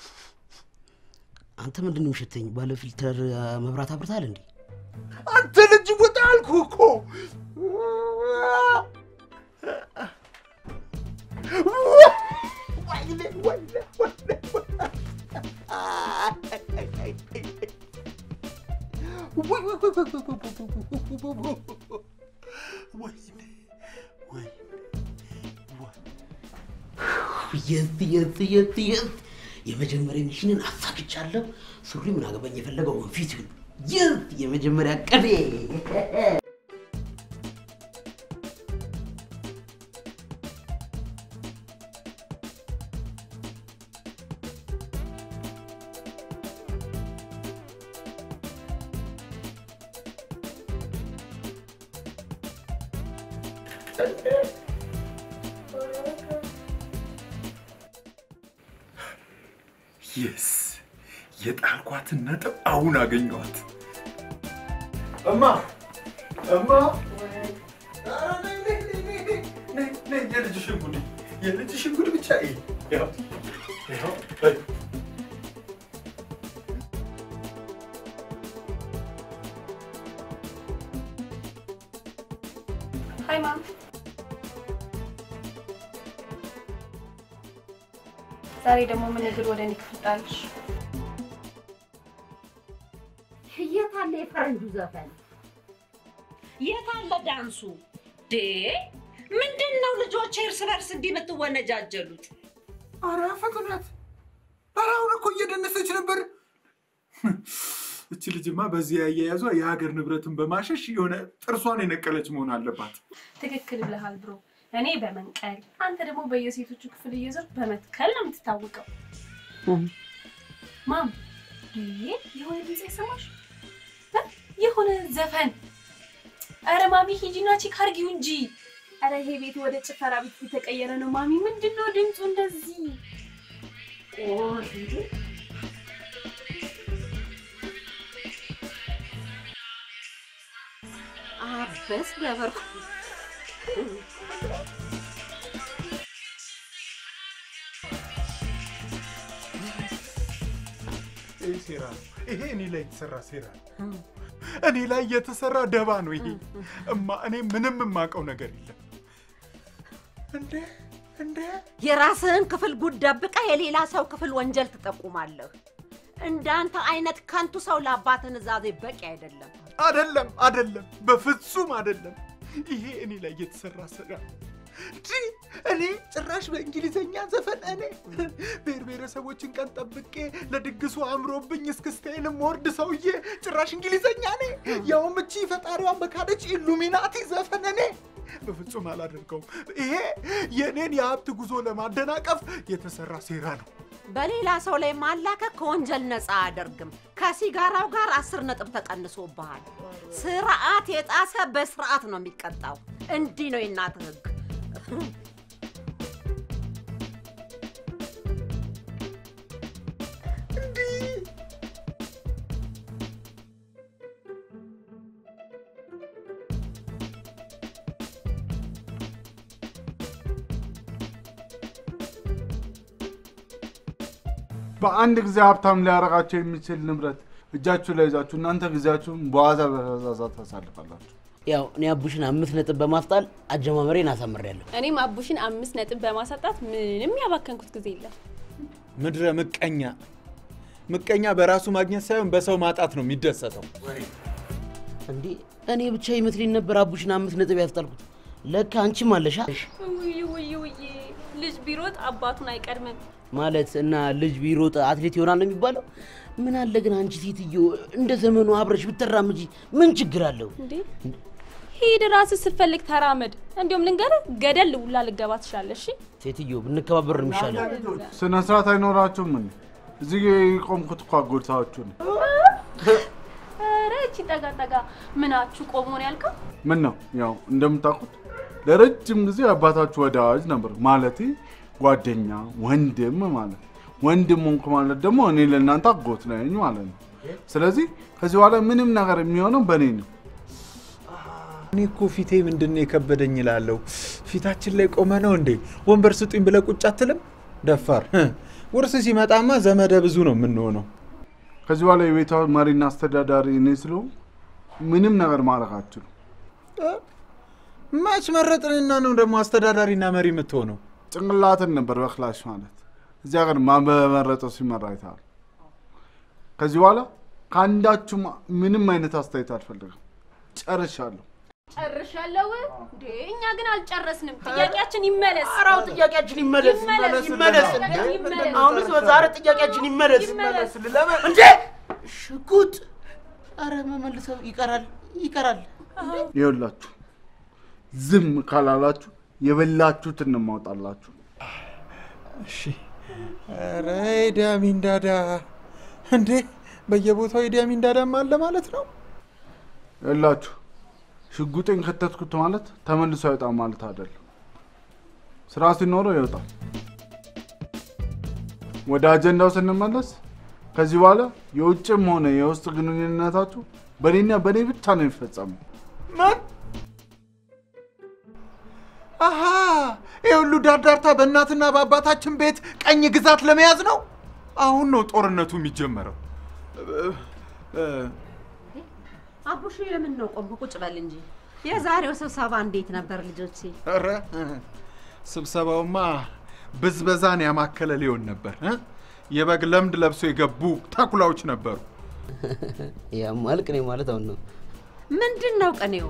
[SPEAKER 7] አንተ ምንድን ነው የሚሸተኝ? ባለ ፊልተር መብራት አብርታል እንዴ?
[SPEAKER 4] አንተ ልጅ ውጣ አልኩህ እኮ። ወይኔ ወይኔ ወይኔ
[SPEAKER 7] የት የት የት የት የመጀመሪያ ሚሽንን አሳክቻለሁ። ሱሪ ምን አገባኝ የፈለገው ወንፊት ይሁን። የት የመጀመሪያ ቀኔ
[SPEAKER 4] የስ የጣልኳትን ነጥብ አሁን አገኘኋት።
[SPEAKER 3] እማ እማ
[SPEAKER 4] የልጅሽን ጉድ የልጅሽን ጉድ ብቻ ይሄ ይኸው ይኸው በይ።
[SPEAKER 1] ሀይ ማም ዛሬ ደግሞ ምን እግር ወደ እኔ ክፍል ጣልሽ?
[SPEAKER 8] የት አለ የፈረንጁ ዘፈን? የት አለ ዳንሱ? ዴ ምንድን ነው ልጆች እርስ በርስ እንዲህ የምትወነጃጀሉት?
[SPEAKER 4] ኧረ ፍጥነት! ኧረ አሁን እኮ እየደነሰች ነበር። እች ልጅማ በዚህ አያያዟ የሀገር ንብረትን በማሸሽ የሆነ ጥርሷን የነቀለች መሆን አለባት።
[SPEAKER 1] ትክክል ብለሃል ብሮ። እኔ በመንቀል አንተ ደግሞ በየሴቶቹ ክፍል እየዞርክ በመትከል ነው የምትታወቀው። ማም ይሄ የሆነ ድምፅ የሰማሽ እ? የሆነ ዘፈን። አረ ማሚ ሂጂና ቼክ አድርጊው እንጂ። አረ ይሄ ቤት ወደ ጭፈራ ቤት የተቀየረ ነው ማሚ። ምንድን ነው ድምፁ እንደዚህ?
[SPEAKER 8] አበስ ገበር
[SPEAKER 4] ይህ ሴራ ነው። ይሄ እኔ ላይ የተሰራ ሴራ ነው። እኔ ላይ የተሰራ ደባ ነው ይሄ። እማ እኔ ምንም የማውቀው ነገር የለም። እንዴ እንዴ
[SPEAKER 8] የራስህን ክፍል ጉድ ደብቀ የሌላ ሰው ክፍል ወንጀል ትጠቁማለህ። እንዳንተ አይነት ከንቱ ሰው ለአባት ንዛዜ በቂ አይደለም።
[SPEAKER 4] አይደለም አይደለም፣ በፍጹም አይደለም። ይሄ እኔ ላይ የተሰራ ስራ እንጂ እኔ ጭራሽ በእንግሊዘኛ ዘፈን እኔ ብሔር ብሔረሰቦችን ቀን ጠብቄ ለድግሱ አምሮብኝ እስክስታይንም ወርድ ሰውዬ ጭራሽ እንግሊዘኛ እኔ ያውም እቺ ፈጣሪዋን በካደች ኢሉሚናቲ ዘፈን እኔ በፍጹም አላደርገውም። ይሄ የእኔን የሀብት ጉዞ ለማደናቀፍ የተሰራ ሴራ ነው።
[SPEAKER 8] በሌላ ሰው ላይ ማላከክ ከወንጀል ነፃ አያደርግም። ከሲጋራው ጋር አስር ነጥብ ተቀንሶብሃል። ስርዓት የጣሰ በስርዓት ነው የሚቀጣው። እንዲህ ነው የእናትህ ህግ።
[SPEAKER 3] በአንድ ጊዜ ሀብታም ሊያረጋቸው የሚችል ንብረት እጃችሁ ላይ ይዛችሁ እናንተ ጊዜያችሁን በዋዛ በፈዛዛ ታሳልፋላችሁ።
[SPEAKER 7] ያው እኔ አቡሽን አምስት ነጥብ በማስጣል አጀማመሬን አሳምሬያለሁ።
[SPEAKER 1] እኔም አቡሽን አምስት ነጥብ በማሳጣት ምንም ያባከንኩት ጊዜ የለም።
[SPEAKER 4] ምድረ ምቀኛ ምቀኛ በራሱ ማግኘት ሳይሆን በሰው ማጣት ነው የሚደሰተው።
[SPEAKER 7] እንዴ እኔ ብቻ ይመስለኝ ነበር አቡሽን አምስት ነጥብ ያስጣልኩት። ለካ አንቺም አለሻ
[SPEAKER 1] ውይ ውይ ውይ፣ ልጅ ቢሮጥ አባቱን አይቀድምም።
[SPEAKER 7] ማለት እና ልጅ ቢሮጥ አትሌት ይሆናል ነው የሚባለው። ምን አለ ግን አንቺ ሴትዮ እንደ ዘመኑ አብረሽ ብትራምጂ ምን ችግር አለው?
[SPEAKER 1] እንዴ ሂድ ራስህ ስትፈልግ ተራመድ። እንዲሁም ልንገርህ ገደል ውላ ልገባ ትችላለህ። እሺ
[SPEAKER 7] ሴትዮ ብንከባበር ነው የሚሻለው።
[SPEAKER 3] ስነ ስርዓት አይኖራችሁም ምን? እዚህ የቆምኩት እኮ አጎድታችሁ ነው።
[SPEAKER 1] ኧረ እቺ ጠጋ ጠጋ ምናችሁ ቆሞ ነው ያልከው?
[SPEAKER 3] ምን ነው ያው እንደምታውቁት ለረጅም ጊዜ አባታችሁ ወዳጅ ነበር፣ ማለቴ ጓደኛ፣ ወንድም ማለት ወንድም ሆንኩ ማለት ደግሞ እኔ ለእናንተ አጎት ነኝ ማለት ነው። ስለዚህ ከዚህ በኋላ ምንም ነገር የሚሆነው በእኔ ነው።
[SPEAKER 4] እኔ እኮ ፊቴ ምንድን ነው የከበደኝ እላለሁ። ፊታችን ላይ ቆመ ነው እንዴ? ወንበር ስጡኝ ብለህ ቁጭ አትልም? ደፋር ውርስ ሲመጣማ ዘመደ ብዙ ነው የምንሆነው።
[SPEAKER 3] ከዚህ በኋላ የቤቷ መሪና አስተዳዳሪ እኔ ስለሆንኩ ምንም ነገር ማድረግ አትችሉም።
[SPEAKER 4] መች መረጥንና ነው ደግሞ አስተዳዳሪና መሪ የምትሆነው?
[SPEAKER 3] ጭንቅላትን ነበር በክላሽ ማለት እዚህ ሀገር ማን በመረጠው ሲመራ አይተሃል። ከዚህ በኋላ ከአንዳችሁም ምንም አይነት አስተያየት አልፈልግም። ጨርሻለሁ።
[SPEAKER 1] ጨርሻለሁ እንዴ? እኛ ግን አልጨረስንም። ጥያቄያችን ይመለስ።
[SPEAKER 7] አራው ጥያቄያችን ይመለስ
[SPEAKER 1] ይመለስ፣
[SPEAKER 7] ይመለስ።
[SPEAKER 1] ይመለስ፣ ይመለስ።
[SPEAKER 7] አሁን ዛሬ ጥያቄያችን ይመለስ
[SPEAKER 1] ይመለስ።
[SPEAKER 7] እንዴ ሽጉጥ! አረ መመልሰው ይቀራል ይቀራል።
[SPEAKER 3] ይኸውላችሁ ዝም ካላላችሁ የበላችሁትን ነው የማወጣላችሁ።
[SPEAKER 4] እሺ። ኧረ ኢዲ አሚን ዳዳ እንዴ! በየቦታው ኢዲ አሚን ዳዳም አለ ማለት ነው።
[SPEAKER 3] ይኸውላችሁ ሽጉጤን ከተትኩት ማለት ተመልሶ አይወጣም ማለት አይደለም። ስራ ሲኖረው ይወጣል። ወደ አጀንዳው ስንመለስ ከዚህ በኋላ የውጭም ሆነ የውስጥ ግንኙነታችሁ በእኔና በእኔ ብቻ ነው የሚፈጸመው።
[SPEAKER 4] ምን? አሃ ይህ ሁሉ ዳርዳርታ በእናትና በአባታችን ቤት ቀኝ ግዛት ለመያዝ ነው። አሁን ነው ጦርነቱ የሚጀመረው። እ- እ-
[SPEAKER 8] አቡሽ የምን ነው ቆም ቁጭ በል እንጂ። የዛሬው ስብሰባ እንዴት ነበር ልጆቼ?
[SPEAKER 4] ኧረ ስብሰባውማ ብዝበዛን ያማከለ ሊሆን ነበር እ? የበግ ለምድ ለብሶ የገቡ ተኩላዎች ነበሩ።
[SPEAKER 7] ያማል ቅኔ ማለት አሁን ነው።
[SPEAKER 8] ምንድን ነው ቅኔው?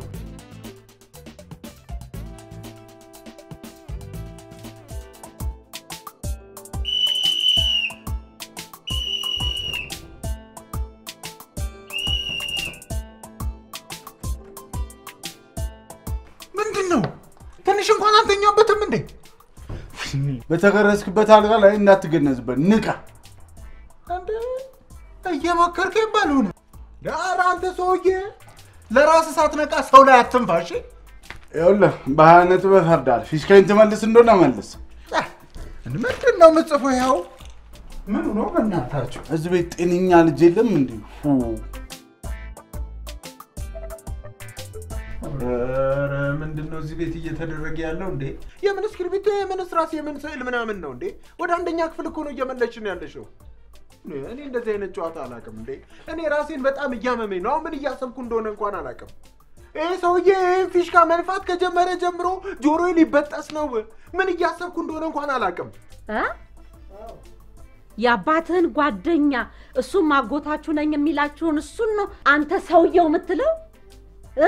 [SPEAKER 4] ምንድን ነው? ትንሽ እንኳን አልተኛበትም እንዴ?
[SPEAKER 3] በተገረዝክበት አልጋ ላይ እንዳትገነዝበት ንቃ።
[SPEAKER 4] እንዴ እየመከርከኝ ባልሆነ ዳር አንተ ሰውዬ ለራስ ሳትነቃ ሰው ላይ አትንፋሽ።
[SPEAKER 3] ይኸውልህ በሀያ ነጥብ እፈርዳለሁ። ፊሽካይን ትመልስ እንደሆነ መልስ።
[SPEAKER 4] ምንድን ነው የምጽፈው? ያው ምኑ ነው በእናታችሁ?
[SPEAKER 3] እዚህ ቤት ጤነኛ ልጅ የለም እንዲሁ
[SPEAKER 4] ኧረ ምንድን ነው እዚህ ቤት እየተደረገ ያለው እንዴ? የምን እስክርቢቶ፣ የምን እስራስ፣ የምን ስዕል ምናምን ነው እንዴ? ወደ አንደኛ ክፍል እኮ ነው እየመለስሽን ያለሽው። እኔ እንደዚህ አይነት ጨዋታ አላውቅም እንዴ። እኔ ራሴን በጣም እያመመኝ ነው። አሁን ምን እያሰብኩ እንደሆነ እንኳን አላውቅም። ይህ ሰውዬ ይህን ፊሽካ መንፋት ከጀመረ ጀምሮ ጆሮዬ ሊበጠስ ነው። ምን እያሰብኩ እንደሆነ እንኳን አላውቅም።
[SPEAKER 8] እ? የአባትህን ጓደኛ እሱም አጎታችሁ ነኝ የሚላችሁን እሱን ነው አንተ ሰውየው የምትለው እ?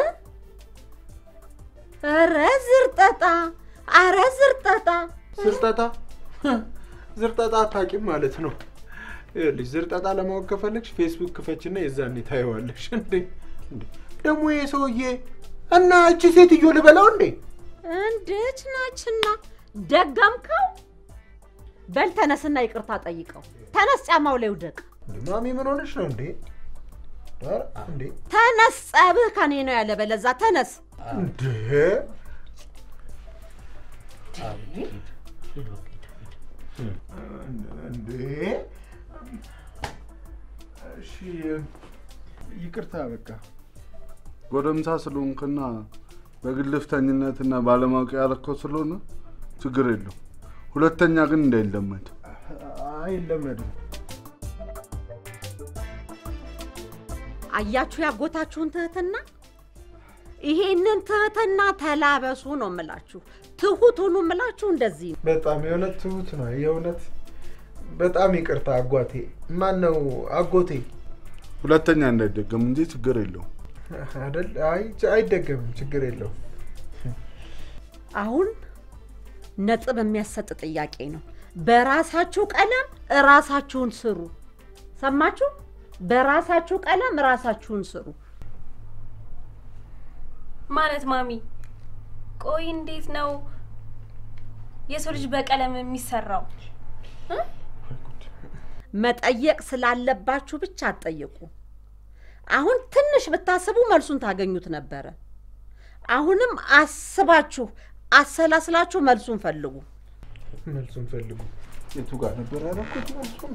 [SPEAKER 8] ኧረ ዝርጠጣ! ኧረ ዝርጠጣ!
[SPEAKER 4] ዝርጠጣ ዝርጠጣ አታውቂም ማለት ነው። ይኸውልሽ ዝርጠጣ ለማወቅ ከፈለግሽ ፌስቡክ ክፈችና የዛኔ ታየዋለሽ። እንዴ እንዴ! ደግሞ ይሄ ሰውዬ እና እቺ ሴትዮ ልበላው እንዴ?
[SPEAKER 8] እንዴት ናችና ደገምከው? በል ተነስና ይቅርታ ጠይቀው። ተነስ፣ ጫማው ላይ ውደቅ።
[SPEAKER 4] እንዴ ማሚ ምን ሆነሽ ነው እንዴ? ኧረ እንዴ
[SPEAKER 8] ተነስ፣ ጸብህ ከኔ ነው ያለ። በለዛ ተነስ።
[SPEAKER 4] እንዴ እንዴ
[SPEAKER 3] እሺ ይቅርታ በቃ ጎረምሳ ስለሆንክና በግልፍተኝነትና ባለማወቅ ያለከው ስለሆነ ችግር የለው። ሁለተኛ ግን እንዳይለመድ።
[SPEAKER 4] አይለመድም።
[SPEAKER 8] አያችሁ ያጎታችሁን ትህትና። ይሄንን ትህትና ተላበሱ ነው የምላችሁ። ትሁት ሁኑ የምላችሁ እንደዚህ ነው።
[SPEAKER 4] በጣም የእውነት ትሁት ነው። የእውነት በጣም ይቅርታ አጓቴ። ማን ነው አጎቴ?
[SPEAKER 3] ሁለተኛ እንዳይደገም እንጂ ችግር የለው።
[SPEAKER 4] አይደል? አይ አይደገምም፣ ችግር የለው።
[SPEAKER 8] አሁን ነጥብ የሚያሰጥ ጥያቄ ነው። በራሳችሁ ቀለም እራሳችሁን ስሩ። ሰማችሁ? በራሳችሁ ቀለም ራሳችሁን ስሩ።
[SPEAKER 1] ማለት ማሚ፣ ቆይ እንዴት ነው የሰው ልጅ በቀለም የሚሰራው?
[SPEAKER 8] መጠየቅ ስላለባችሁ ብቻ አትጠይቁ። አሁን ትንሽ ብታስቡ መልሱን ታገኙት ነበረ። አሁንም አስባችሁ አሰላስላችሁ መልሱን ፈልጉ።
[SPEAKER 4] መልሱን ፈልጉ። የቱ ጋር ነበር ያደረኩት መልሱን?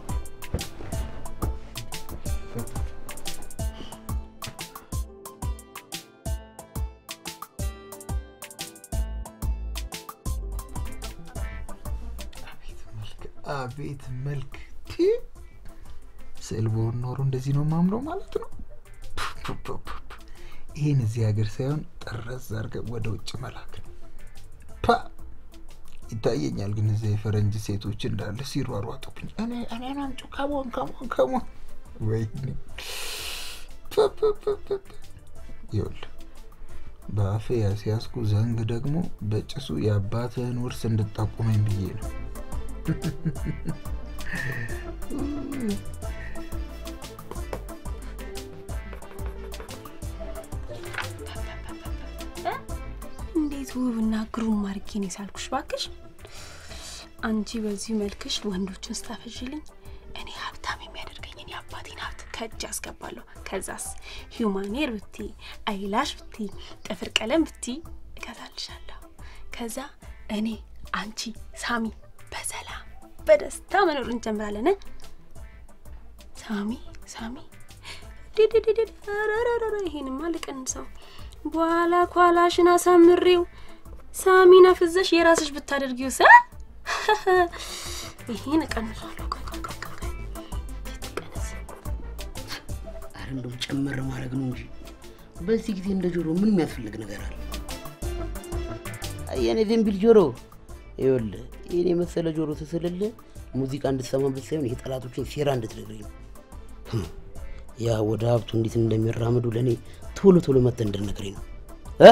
[SPEAKER 4] አቤት መልክ! ቲ ስዕል በሆን ኖሮ እንደዚህ ነው ማምረው ማለት ነው። ፑ ፑ ፑ ፑ። ይህን እዚህ ሀገር ሳይሆን ጠረዝ አድርገህ ወደ ውጭ መላክ ነው። ፓ ይታየኛል። ግን እዚያ የፈረንጅ ሴቶች እንዳለ ሲሯሯጡብኝ እኔ እኔን አምጪ ከሞን ከሞን ከሞን ወይኔ ፑ ፑ ፑ ፑ ፑ። ይኸውልህ በአፌ ያስያዝኩ ዘንግ ደግሞ በጭሱ የአባትህን ውርስ እንድጠቁመኝ ብዬ ነው።
[SPEAKER 1] እንዴት ውብና ግሩም አድርጌ ነው የሳልኩሽ ባክሽ። አንቺ በዚህ መልክሽ ወንዶችን ስታፈዥልኝ እኔ ሀብታም የሚያደርገኝን የአባቴን ሀብት ከእጅ አስገባለሁ። ከዛስ ሂውማኔር ብቲ፣ አይላሽ ብቲ፣ ጥፍር ቀለም ብቲ እገዛልሻለሁ። ከዛ እኔ አንቺ ሳሚ በሰላም በደስታ መኖር እንጀምራለን። እ? ሳሚ ሳሚ ዲዲዲዲ ረረረረ ይሄንማ ልቀንሰው በኋላ ኳላሽን አሳምሬው ሳሚን አፍዘሽ የራስሽ ብታደርጊው ሰ ይሄን እቀንሷለሁ። ቆይ ቆይ ቆይ ቆይ ቆይ። ይቀነስ።
[SPEAKER 7] አረ እንደው ጨመር ማድረግ ነው እንጂ በዚህ ጊዜ እንደ ጆሮ ምን የሚያስፈልግ ነገር አለ? የኔ ዝንቢል ጆሮ ይኸውልህ፣ ይህን የመሰለ ጆሮ ስስልልህ ሙዚቃ እንድትሰማበት ሳይሆን የጠላቶችን ሴራ እንድትነግረኝ ነው። ህም፣ ያ ወደ ሀብቱ እንዴት እንደሚራምዱ ለእኔ ቶሎ ቶሎ መጥተህ እንድትነግረኝ ነው እ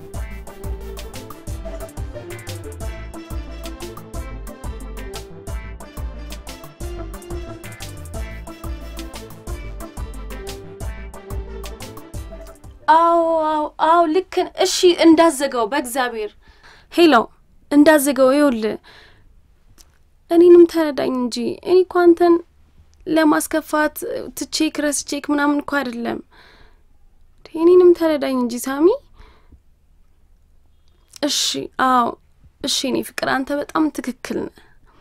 [SPEAKER 1] አዎ አዎ አዎ ልክ ነ- እሺ እንዳዘገው በእግዚአብሔር ሄሎ እንዳዘገው ይኸውልህ እኔንም ተረዳኝ እንጂ እኔ እኮ አንተን ለማስከፋት ትቼክ ረስቼክ ምናምን እኮ አይደለም እኔንም ተረዳኝ እንጂ ሳሚ እሺ አዎ እሺ እኔ ፍቅር አንተ በጣም ትክክል ነህ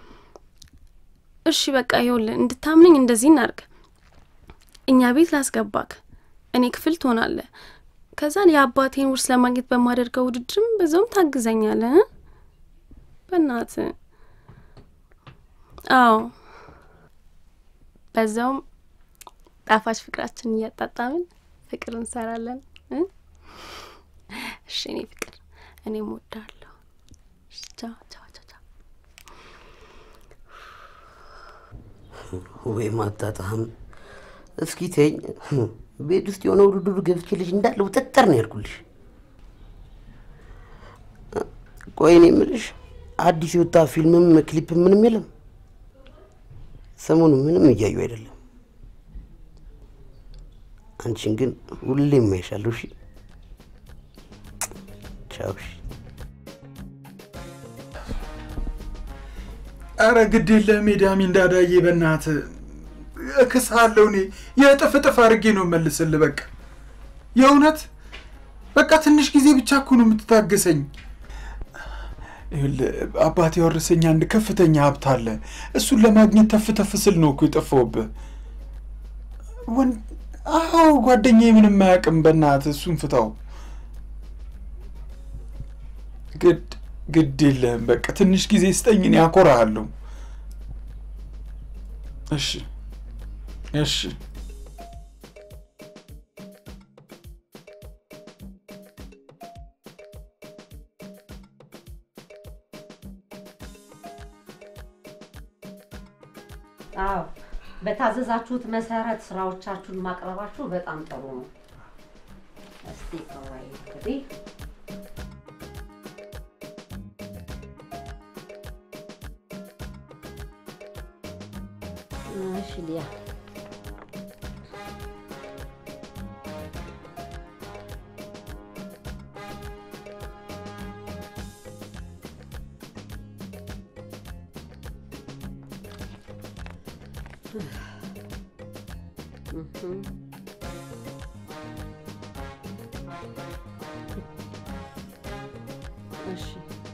[SPEAKER 1] እሺ በቃ ይኸውልህ እንድታምነኝ እንደዚህ እናርግ እኛ ቤት ላስገባክ እኔ ክፍል ትሆናለህ። ከዛን የአባቴን ውርስ ለማግኘት በማደርገው ውድድርም በዛውም ታግዘኛለህ። እ? በእናትህ አዎ፣ በዛውም ጣፋጭ ፍቅራችን እያጣጣምን ፍቅር እንሰራለን። እ? እሺ እኔ ፍቅር እኔም እወድሃለሁ። እሺ፣ ቻው ቻው ቻው ቻው።
[SPEAKER 7] ወይ ማጣጣም። እስኪ ተኝ። ቤት ውስጥ የሆነ ውድድር ገብቼልሽ እንዳለ ውጥጥር ነው ያልኩልሽ። ቆይ እኔ የምልሽ አዲስ የወጣ ፊልምም ክሊፕ ምንም የለም? ሰሞኑ ምንም እያዩ አይደለም። አንቺን ግን ሁሌም ማይሻለሁ። እሺ፣ ቻው። እሺ።
[SPEAKER 4] አረ ግድ የለህም ሜዳሚ እንዳዳዬ በእናትህ እክስሃለሁ። እኔ የእጥፍ እጥፍ አድርጌ ነው መልስልህ። በቃ የእውነት በቃ ትንሽ ጊዜ ብቻ እኮ ነው የምትታገሰኝ። ይኸውልህ አባቴ ያወረሰኝ አንድ ከፍተኛ ሀብት አለ። እሱን ለማግኘት ተፍ ተፍ ስል ነው እኮ የጠፋሁብህ። ወን- አዎ ጓደኛዬ ምንም አያውቅም። በእናትህ እሱን ፍታው። ግድ ግድ የለህም በቃ ትንሽ ጊዜ ስጠኝ፣ እኔ አኮራሃለሁ። እሺ እሺ
[SPEAKER 8] አዎ በታዘዛችሁት መሰረት ስራዎቻችሁን ማቅረባችሁ በጣም ጥሩ ነው። እስቲ ቆይ እንግዲህ እሺ ሊያ እሺ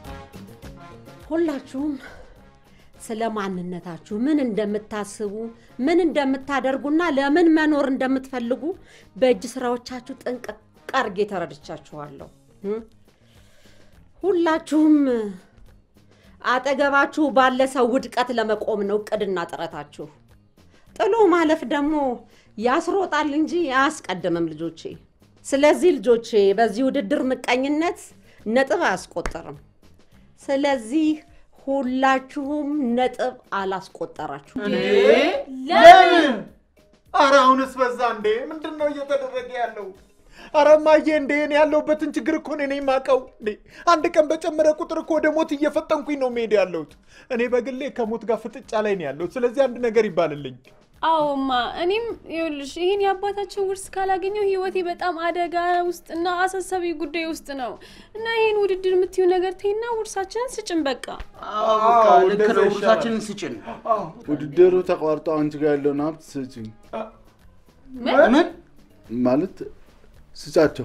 [SPEAKER 8] ሁላችሁም ስለ ማንነታችሁ ምን እንደምታስቡ ምን እንደምታደርጉና ለምን መኖር እንደምትፈልጉ በእጅ ስራዎቻችሁ ጥንቅቅ አድርጌ ተረድቻችኋለሁ። እ? ሁላችሁም አጠገባችሁ ባለ ሰው ውድቀት ለመቆም ነው እቅድና ጥረታችሁ። ጥሎ ማለፍ ደግሞ ያስሮጣል እንጂ አያስቀድምም ልጆቼ። ስለዚህ ልጆቼ በዚህ ውድድር ምቀኝነት ነጥብ አያስቆጠርም። ስለዚህ ሁላችሁም ነጥብ አላስቆጠራችሁ።
[SPEAKER 4] ለምን? አረ አሁንስ በዛ እንዴ! ምንድን ነው እየተደረገ ያለው? አረ እማዬ እንዴ እኔ ያለሁበትን ችግር እኮ እኔ ነኝ የማውቀው። እንዴ አንድ ቀን በጨመረ ቁጥር እኮ ወደ ሞት እየፈጠንኩኝ ነው መሄድ ያለሁት። እኔ በግሌ ከሞት ጋር ፍጥጫ ላይ ነው ያለሁት። ስለዚህ አንድ ነገር ይባልልኝ።
[SPEAKER 1] አዎማ እኔም ይኸውልሽ ይህን የአባታችን ውርስ ካላገኘው ህይወቴ በጣም አደጋ ውስጥ እና አሳሳቢ ጉዳይ ውስጥ ነው እና ይህን ውድድር የምትዩ ነገር ተይና ውርሳችንን ስጭን በቃ።
[SPEAKER 7] ልክ ነው። ውርሳችንን ስጭን።
[SPEAKER 3] ውድድሩ ተቋርጦ አንቺ ጋር ያለውን ሀብት ስጭኝ
[SPEAKER 7] ምን
[SPEAKER 3] ማለት ስጫቸው።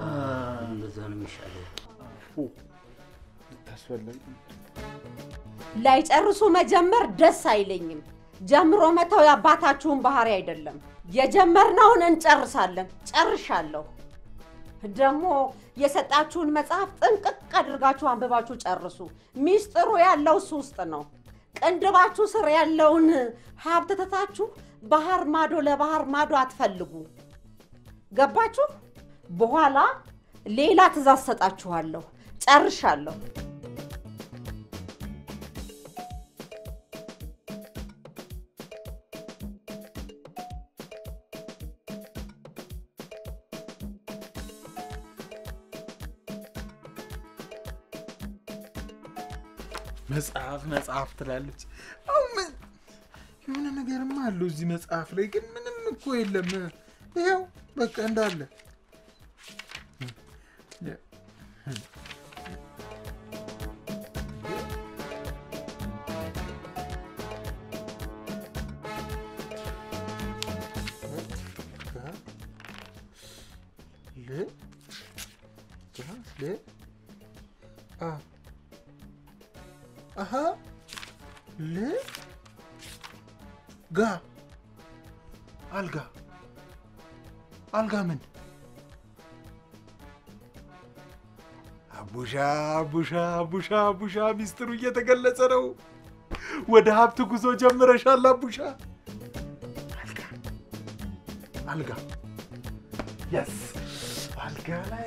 [SPEAKER 7] እንደዛ ነው የሚሻለው።
[SPEAKER 3] ልታስፈለግ
[SPEAKER 8] ላይጨርሱ መጀመር ደስ አይለኝም። ጀምሮ መተው የአባታችሁን ባህሪ አይደለም። የጀመርነውን እንጨርሳለን። ጨርሻለሁ። ደግሞ የሰጣችሁን መጽሐፍ ጥንቅቅ አድርጋችሁ አንብባችሁ ጨርሱ። ሚስጥሩ ያለው እሱ ውስጥ ነው። ቅንድባችሁ ስር ያለውን ሀብት ትታችሁ ባህር ማዶ ለባህር ማዶ አትፈልጉ። ገባችሁ? በኋላ ሌላ ትእዛዝ ሰጣችኋለሁ። ጨርሻለሁ።
[SPEAKER 4] መጽሐፍ መጽሐፍ ትላለች። አሁን ምን- የሆነ ነገርማ አለው እዚህ መጽሐፍ ላይ ግን ምንም እኮ የለም። ይኸው በቃ እንዳለ ል ል አ አሀ ል ጋ አልጋ አልጋ ምን አቡሻ አቡሻ አቡሻ አቡሻ ሚስጥሩ እየተገለጸ ነው። ወደ ሀብት ጉዞ ጀምረሻል አቡሻ። አልጋ አልጋ የስ አልጋ ላይ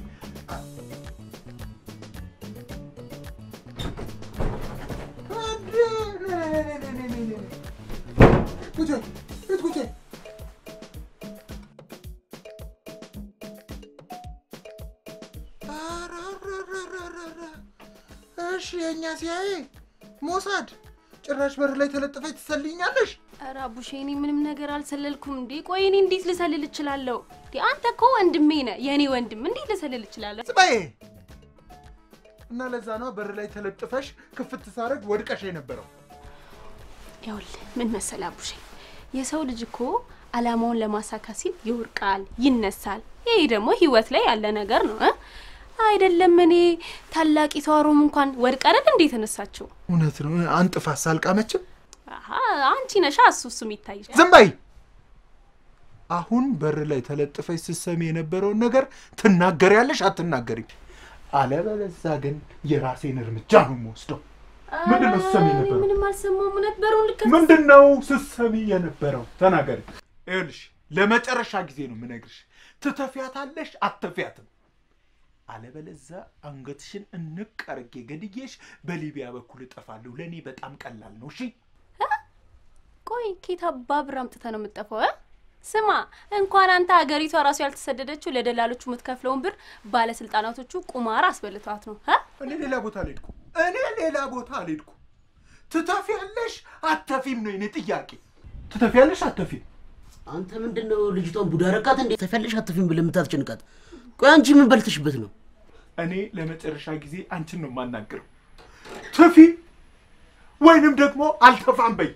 [SPEAKER 4] ቁጭ ቁጭ ቁጭ እሺ የእኛ ሲያይ ሞሳድ ጭራሽ በር ላይ ተለጥፈች ትሰልኛለሽ።
[SPEAKER 1] ኧረ አቡሼ እኔ ምንም ነገር አልሰለልኩም እንዴ። ቆይ እኔ እንዴት ልሰልል እችላለሁ? እንዴ አንተ እኮ ወንድሜ ነህ፣ የእኔ ወንድም። እንዴት ልሰልል እችላለሁ?
[SPEAKER 4] ጽባዬ እና ለዛ ነው በር ላይ ተለጥፈሽ ክፍት ሳረግ ወድቀሽ የነበረው።
[SPEAKER 1] ይኸውልህ ምን መሰለህ አቡሼ፣ የሰው ልጅ እኮ አላማውን ለማሳካት ሲል ይወርቃል፣ ይነሳል። ይሄ ደግሞ ህይወት ላይ ያለ ነገር ነው እ አይደለም እኔ ታላቂቷ ሮም እንኳን ወድቃ አይደል እንዴ የተነሳችው?
[SPEAKER 4] እውነት ነው። አንጥፋ ሳልቃመችም
[SPEAKER 1] አሀ አንቺ ነሻ እሱ እሱ የሚታይ
[SPEAKER 4] ዝም በይ። አሁን በር ላይ ተለጥፈሽ ስትሰሚ የነበረውን ነገር ትናገሪያለሽ አትናገሪም? አለበለዚያ ግን የራሴን እርምጃ ነው የምወስደው። ምንድን ነው ስትሰሚ
[SPEAKER 1] እኔ
[SPEAKER 4] የነበረው?
[SPEAKER 1] ምንም አልሰማሁም። እውነት በሩን ልከፍት
[SPEAKER 4] ምንድን ነው ስትሰሚ የነበረው? ተናገሪ። ይኸውልሽ ለመጨረሻ ጊዜ ነው የምነግርሽ። ትተፊያታለሽ አትተፊያትም። አለበለዚያ አንገትሽን እንቅ አርጌ ገድዬሽ በሊቢያ በኩል እጠፋለሁ። ለእኔ በጣም ቀላል ነው። እሺ
[SPEAKER 1] ቆይ ኬት አባብር አምጥተህ ነው የምትጠፋው? እ? ስማ እንኳን አንተ ሀገሪቷ ራሱ ያልተሰደደችው ለደላሎቹ የምትከፍለውን ብር ባለስልጣናቶቹ ቁማር አስበልቷት ነው እ?
[SPEAKER 4] እኔ ሌላ ቦታ አልሄድኩም። እኔ ሌላ ቦታ አልሄድኩም። ትተፊያለሽ አተፊም ነው የኔ ጥያቄ። ትተፊያለሽ አተፊም?
[SPEAKER 7] አንተ ምንድን ነው ልጅቷን ቡዳ ረካት እንዴ? ተፈልሽ አትፊም ብለህ የምታስጨንቃት? ቆይ አንቺ ምን በልተሽበት ነው?
[SPEAKER 4] እኔ ለመጨረሻ ጊዜ አንቺን ነው የማናግረው። ትፊ ወይንም ደግሞ አልተፋም በይ።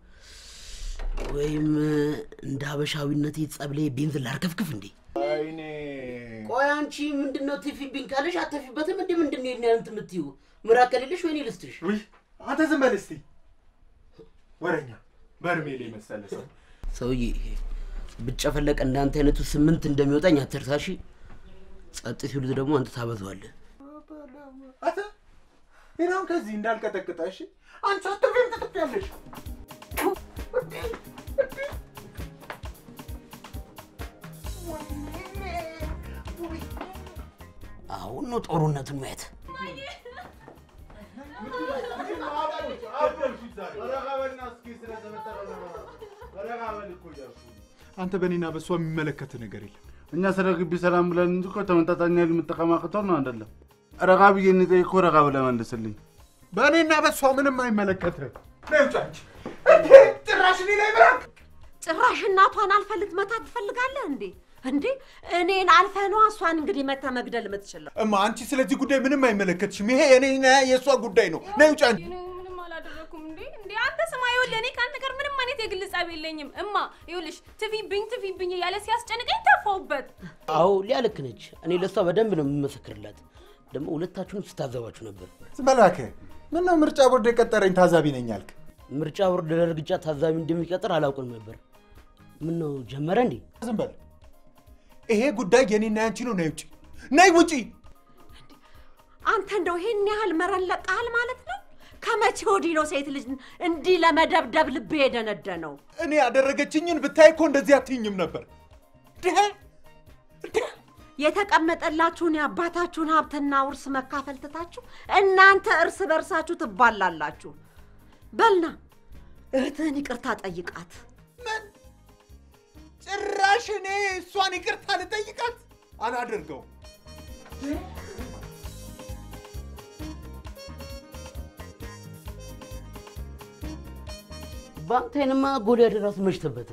[SPEAKER 7] ወይም እንደ ሀበሻዊነቴ ጸብሌ ቤንዝን ላርከፍክፍ እንዴ?
[SPEAKER 4] አይኔ
[SPEAKER 7] ቆይ አንቺ ምንድን ነው ትፊብኝ ካለሽ አተፊበትም እንዴ? ምንድን ነው የኔ እንትን የምትይው? ምራቅ ከሌለሽ ወይኔ ልስጥሽ።
[SPEAKER 4] ውይ አንተ ዝም በል እስቲ ወረኛ በርሜል የመሰለ ሰው
[SPEAKER 7] ሰውዬ ብጨፈለቅ እንዳንተ አይነቱ ስምንት እንደሚወጣኝ አትርሳሺ። ጸጥ ሲሉት ደግሞ አንተ ታበዛዋለህ።
[SPEAKER 4] አተ ይናውን ከዚህ እንዳልቀጠቅጠ እሺ። አንቺ አትፊም ትጥፊያለሽ።
[SPEAKER 7] አሁን ነው ጦርነቱን ማየት።
[SPEAKER 4] አንተ በእኔና በእሷ የሚመለከት ነገር የለም።
[SPEAKER 3] እኛ ስለ ግቢ ሰላም ብለን እንጂ እኮ ተመጣጣኝ ኃይል መጠቀም አቅቶን ነው አይደለም። ረጋ ብዬ እኮ ረጋ ብለህ መልስልኝ።
[SPEAKER 4] በእኔና በእሷ ምንም አይመለከትህም። ነይ ውጭ አንቺ። እንዴ ጭራሽ እኔ ላይ ብራቅ
[SPEAKER 8] ጭራሽ እናቷን አልፈህ ልትመታት ትፈልጋለህ እንዴ? እንዴ እኔን አልፈህ ነዋ እሷን እንግዲህ መተህ መግደል የምትችለው።
[SPEAKER 4] እማ አንቺ ስለዚህ ጉዳይ ምንም አይመለከትሽም። ይሄ የኔና የእሷ ጉዳይ ነው። ነይ ውጭ አንቺ።
[SPEAKER 1] እኔ ምንም አላደረኩም እንዴ እንዴ አንተ ስማ ይኸውልህ እኔ ከአንተ ጋር ምንም አይነት የግል ጸብ የለኝም እማ ይኸውልሽ ትፊብኝ ትፊብኝ እያለ ሲያስጨንቀኝ ተፋውበት
[SPEAKER 7] አዎ ሊያ ልክ ነች። እኔ ለእሷ በደንብ ነው የምመሰክርላት። ደግሞ ሁለታችሁንም ስታዘባችሁ ነበር።
[SPEAKER 4] ዝም በል እባክህ። ምን ነው ምርጫ ቦርድ የቀጠረኝ ታዛቢ ነኝ አልክ?
[SPEAKER 7] ምርጫ ቦርድ ለእርግጫ ታዛቢ እንደሚቀጥር አላውቅም ነበር። ምን ነው ጀመረ እንዴ?
[SPEAKER 4] ዝም በል። ይሄ ጉዳይ የኔና ያንቺ ነው። ነይ ውጪ፣ ነይ ውጪ።
[SPEAKER 8] አንተ እንደው ይሄን ያህል መረን ለቀሃል ማለት ነው? ከመቼ ወዲህ ነው ሴት ልጅ እንዲህ ለመደብደብ ልብ የደነደነው?
[SPEAKER 4] እኔ ያደረገችኝን ብታይ እኮ እንደዚህ አትይኝም ነበር። ድህ
[SPEAKER 8] የተቀመጠላችሁን የአባታችሁን ሀብትና ውርስ መካፈል ትታችሁ እናንተ እርስ በርሳችሁ ትባላላችሁ። በልና እህትህን ይቅርታ ጠይቃት።
[SPEAKER 4] ምን ጭራሽ እኔ እሷን ይቅርታ ልጠይቃት አላደርገውም።
[SPEAKER 7] በአንተንማ ጎልያድ ራሱ መች ተበተ።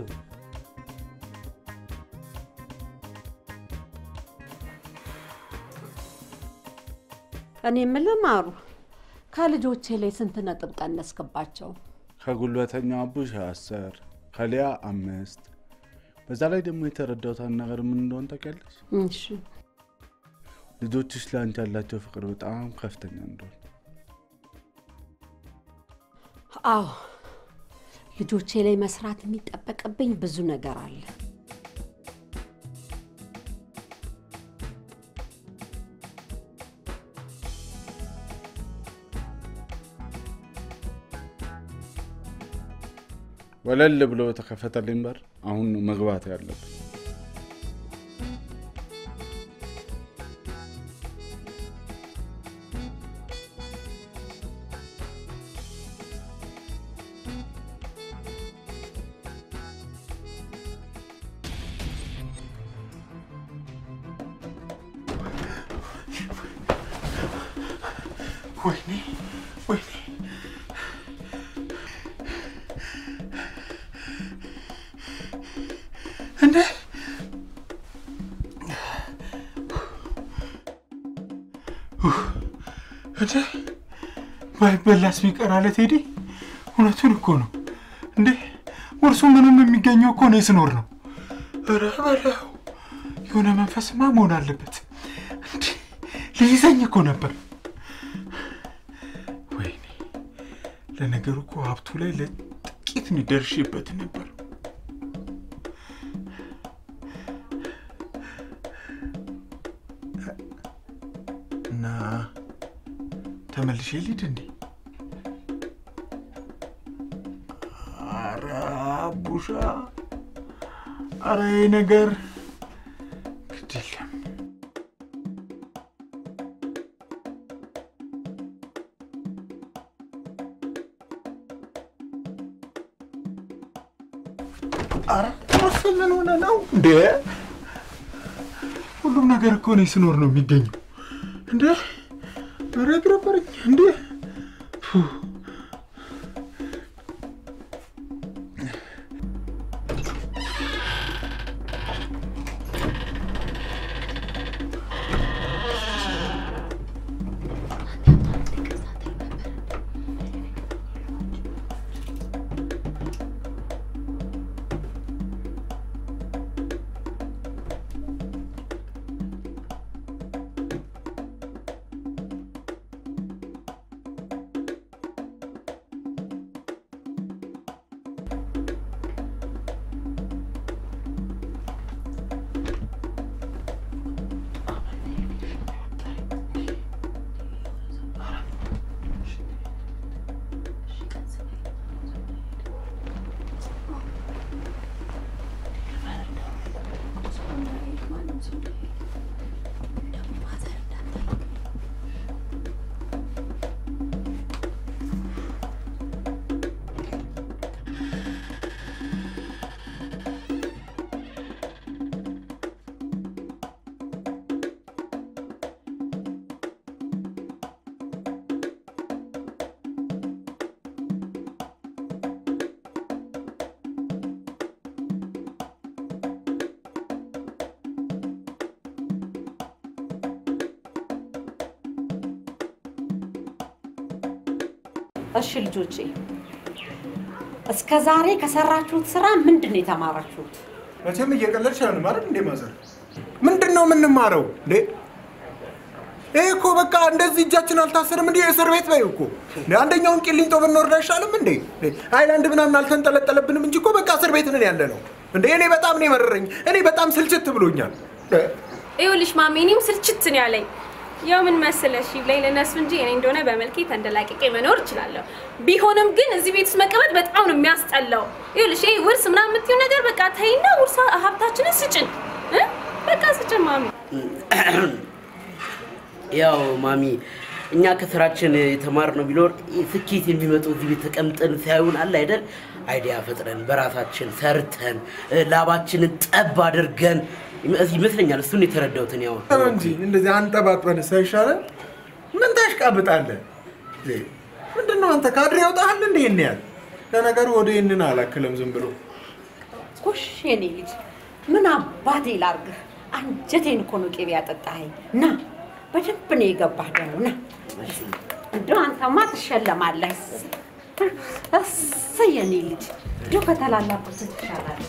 [SPEAKER 8] እኔ የምልህ ማሩ፣ ከልጆቼ ላይ ስንት ነጥብ ቀነስክባቸው?
[SPEAKER 3] ከጉልበተኛው አቡሽ አስር ከሊያ አምስት በዛ ላይ ደግሞ የተረዳሁት አንድ ነገር ምን እንደሆነ ታውቂያለሽ?
[SPEAKER 8] እሺ
[SPEAKER 3] ልጆችሽ ለአንቺ ያላቸው ፍቅር በጣም ከፍተኛ እንደሆነ
[SPEAKER 8] አዎ ልጆቼ ላይ መስራት የሚጠበቅብኝ ብዙ ነገር አለ።
[SPEAKER 3] ወለል ብሎ በተከፈተልኝ በር አሁን ነው መግባት ያለብን።
[SPEAKER 4] ወይኔ ወይኔ እንዴ እንዴ ባይበላስ ቢቀር አለ ቴዲ። እውነቱን እኮ ነው እንዴ ውርሱ ምንም የሚገኘው እኮ እኔ ስኖር ነው። ኧረ በለው የሆነ መንፈስማ መሆን አለበት። እንዴ ሊይዘኝ እኮ ነበር። ወይኔ ለነገሩ እኮ ሀብቱ ላይ ለጥቂት ነው ደርሼበት ነበር። እና ተመልሼ ልሂድ እንዴ? አረ አቡሻ፣ አረ ይሄ ነገር ግድ የለም። አረ እሱ ምን ሆነ ነው እንዴ? ሁሉም ነገር እኮ እኔ ስኖር ነው የሚገኘው። እንዴ ኧረ ግረበረኝ እንዴ ፉ።
[SPEAKER 8] እሺ ልጆቼ፣ እስከ ዛሬ ከሰራችሁት ስራ ምንድን ነው የተማራችሁት?
[SPEAKER 4] መቼም እየቀለድሽ አይሆንም አይደል እንዴ ማዘር? ምንድን ነው የምንማረው እንዴ?
[SPEAKER 9] ይሄ እኮ በቃ እንደዚህ እጃችን አልታሰርም እንዴ? እስር ቤት በይ እኮ እንዴ! አንደኛውን ቂሊንጦ ብንወርድ አይሻልም እንዴ? እንዴ! ሃይላንድ ምናምን አልተንጠለጠለብንም እንጂ እኮ በቃ እስር ቤት ነን ያለ ነው እንዴ! እኔ በጣም ነው የመረረኝ። እኔ በጣም ስልችት ብሎኛል።
[SPEAKER 1] ይኸውልሽ ማሜ፣ እኔም ስልችት ነው ያለኝ። ያው ምን መሰለሽ ላይ ለነሱ እንጂ እኔ እንደሆነ በመልኬ ተንደላቅቄ መኖር እችላለሁ። ቢሆንም ግን እዚህ ቤት ውስጥ መቀመጥ በጣም ነው የሚያስጠላው። ይኸውልሽ ይሄ ውርስ ምናምን የምትይው ነገር በቃ ተይና ውርስ ሀብታችንን ስጭን እ? በቃ ስጭን ማሚ።
[SPEAKER 7] ያው ማሚ እኛ ከስራችን የተማርነው ቢኖር ስኬት የሚመጣው እዚህ ቤት ተቀምጠን ሳይሆን አለ አይደል አይዲያ ፈጥረን በራሳችን ሰርተን እ፣ ላባችንን ጠብ አድርገን ይመ- ይመስለኛል። እሱን የተረዳሁትን ያው
[SPEAKER 9] ተው እንጂ እንደዚህ አንጠባጥበን ሳይሻለን ምን ታሽቃብጣለህ? እንዴ! ምንድን ነው አንተ ካድሬ ያውጣሃል እንዴ? ይህን ያህል ለነገሩ ወደ ይህንን አላክልም ዝም ብሎ
[SPEAKER 8] ጎሽ የኔ ልጅ ምን አባቴ ላርግህ? አንጀቴን እኮ ነው ቅቤ ያጠጣኸኝ። ና በደንብ ነው የገባህ ደግሞ ና። እንደው አንተማ ትሸለማለህ። እሰይ የኔ ልጅ እንደው ከተላላቁት ትሻላለህ።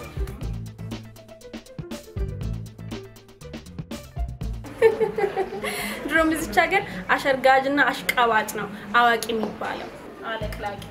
[SPEAKER 1] ድሮም እዚች ሀገር አሸርጋጅና አሽቃባጭ ነው አዋቂ የሚባለው አለቅላቂ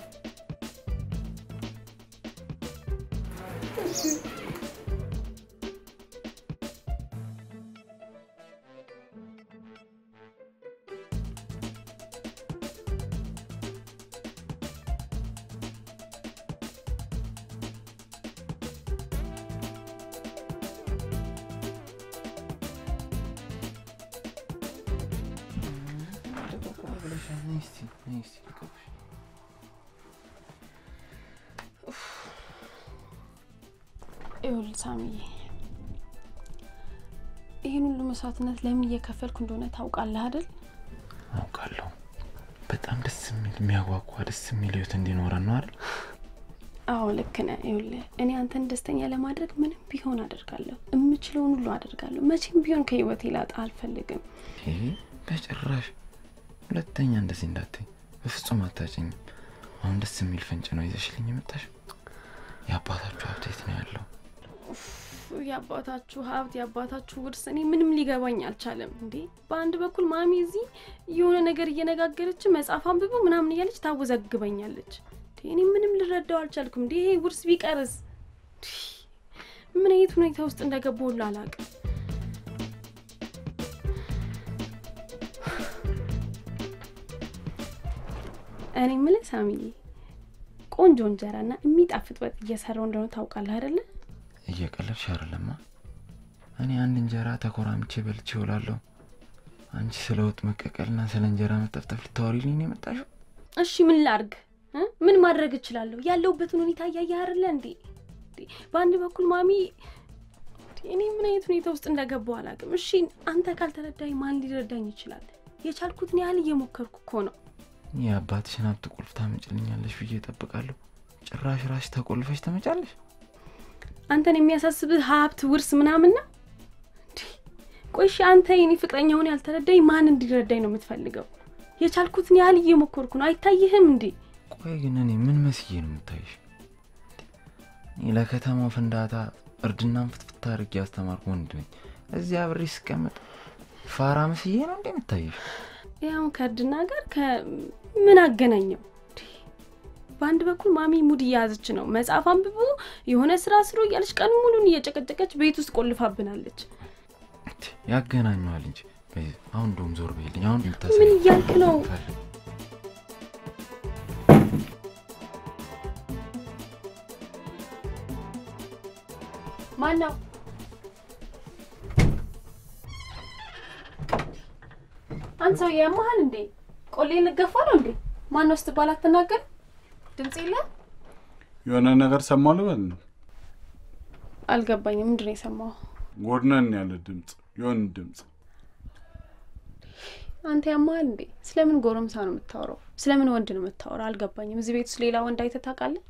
[SPEAKER 1] ይኸውልህ ሳሚዬ፣ ይህን ሁሉ መስዋዕትነት ለምን እየከፈልኩ እንደሆነ ታውቃለህ አይደል?
[SPEAKER 2] አውቃለሁ። በጣም ደስ የሚል የሚያጓጓ ደስ የሚል ህይወት እንዲኖረን ነው አይደል?
[SPEAKER 1] አዎ ልክ ነህ። ይኸውልህ እኔ አንተን ደስተኛ ለማድረግ ምንም ቢሆን አደርጋለሁ። የምችለውን ሁሉ አደርጋለሁ። መቼም ቢሆን ከህይወቴ ላጣ አልፈልግም።
[SPEAKER 2] ይሄ በጭራሽ ሁለተኛ እንደዚህ እንዳትኝ፣ በፍጹም አታጭኝም። አሁን ደስ የሚል ፍንጭ ነው ይዘሽልኝ የመጣሽ። የአባታችሁ ሀብት የት ነው ያለው?
[SPEAKER 1] ኡፍ፣ የአባታችሁ ሀብት የአባታችሁ ውርስ እኔ ምንም ሊገባኝ አልቻለም። እንዴ በአንድ በኩል ማሚ እዚህ የሆነ ነገር እየነጋገረች መጽሐፍ አንብቦ ምናምን እያለች ታወዘግበኛለች። እንዴ እኔ ምንም ልረዳው አልቻልኩም። እንዴ ይሄ ውርስ ቢቀርስ እንዴ፣ ምን አይነት ሁኔታ ውስጥ እንደገባሁ ሁሉ አላውቅም። እኔ የምልህ ሳሚዬ ቆንጆ እንጀራና የሚጣፍጥ ወጥ እየሰራው እንደሆነ ታውቃለህ አይደለ?
[SPEAKER 2] እየቀለድሽ አይደለማ። እኔ አንድ እንጀራ ተኮራምቼ በልቼ እውላለሁ። አንቺ ስለ ወጥ መቀቀልና ስለ እንጀራ መጠፍጠፍ ልታወሪልኝ ነው የመጣሽው?
[SPEAKER 1] እሺ ምን ላርግ እ? ምን ማድረግ እችላለሁ? ያለሁበትን ሁኔታ እያየህ አይደለ እንዴ? እንዴ፣ በአንድ በኩል ማሚ እንዴ፣ እኔ ምን አይነት ሁኔታ ውስጥ እንደገባሁ አላውቅም። እሺ አንተ ካልተረዳኝ ማን ሊረዳኝ ይችላል? የቻልኩትን ያህል እየሞከርኩ እኮ ነው።
[SPEAKER 2] የአባትሽን ሀብት ቁልፍ ታመጭልኛለሽ ብዬ እጠብቃለሁ። ጭራሽ ራስሽ ተቆልፈሽ ትመጫለሽ።
[SPEAKER 1] አንተን የሚያሳስብህ ሀብት ውርስ ምናምን ነው እንዴ? ቆይ እሺ አንተ የኔ ፍቅረኛ ሆነ ያልተረዳኝ ማን እንዲረዳኝ ነው የምትፈልገው? የቻልኩትን ያህል እየሞከርኩ ነው። አይታይህም እንዴ?
[SPEAKER 2] ቆይ ግን እኔ ምን መስዬ ነው የምታይሽ? እኔ ለከተማው ፍንዳታ እርድናን ፍትፍት አድርጌ ያስተማርኩ ወንድ ነኝ። እዚህ አብሬ ስቀመጥ ፋራ መስዬ ነው እንዴ የምታይሽ?
[SPEAKER 1] ያው ከእርድና ጋር ከምን አገናኘው? እንዴ! በአንድ በኩል ማሚ ሙድ እየያዘች ነው። መጽሐፍ አንብቡ፣ የሆነ ስራ ስሩ እያለች ቀን ሙሉን እየጨቀጨቀች ቤት ውስጥ ቆልፋብናለች።
[SPEAKER 2] ያገናኘዋል እንጂ በይ፣ አሁን እንደውም ዞር በይልኝ። አሁን
[SPEAKER 1] ምን እያልክ ነው? ማን ነው? አንተ ሰውዬ ያመሃል እንዴ? ቆሌ ልገፋ ነው እንዴ? ማን ነው ስትባል አትናገር? ድምፅ የለ?
[SPEAKER 3] የሆነ ነገር ሰማሁ ልበል ነው።
[SPEAKER 1] አልገባኝም። ምንድን ነው የሰማው?
[SPEAKER 3] ጎድነን ያለ ድምፅ፣ የሆነ ድምፅ።
[SPEAKER 1] አንተ ያመሃል እንዴ? ስለምን ጎረምሳ ነው የምታወራው? ስለምን ወንድ ነው የምታወራው? አልገባኝም። እዚህ ቤት ውስጥ ሌላ ወንድ አይተህ ታውቃለህ?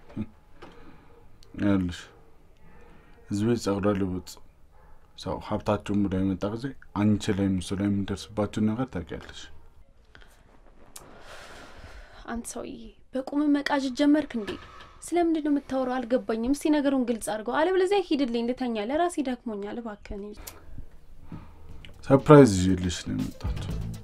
[SPEAKER 3] ያልሽ እዚህ ቤት ጸጉረ ልውጥ ሰው ሀብታቸውን ብሎ የመጣ ጊዜ አንቺ ላይ ምስ ላይ የሚደርስባቸውን ነገር ታውቂያለሽ።
[SPEAKER 1] አንተ ሰውዬ በቁም መቃዠት ጀመርክ እንዴ? ስለምንድን ነው የምታወራው? አልገባኝም። እስቲ ነገሩን ግልጽ አድርገው፣ አለበለዚያ ሂድልኝ፣ ልተኛ፣ ለራሴ ደክሞኛል። እባክህን
[SPEAKER 3] ሰርፕራይዝ ይዤልሽ ነው የመጣሁት።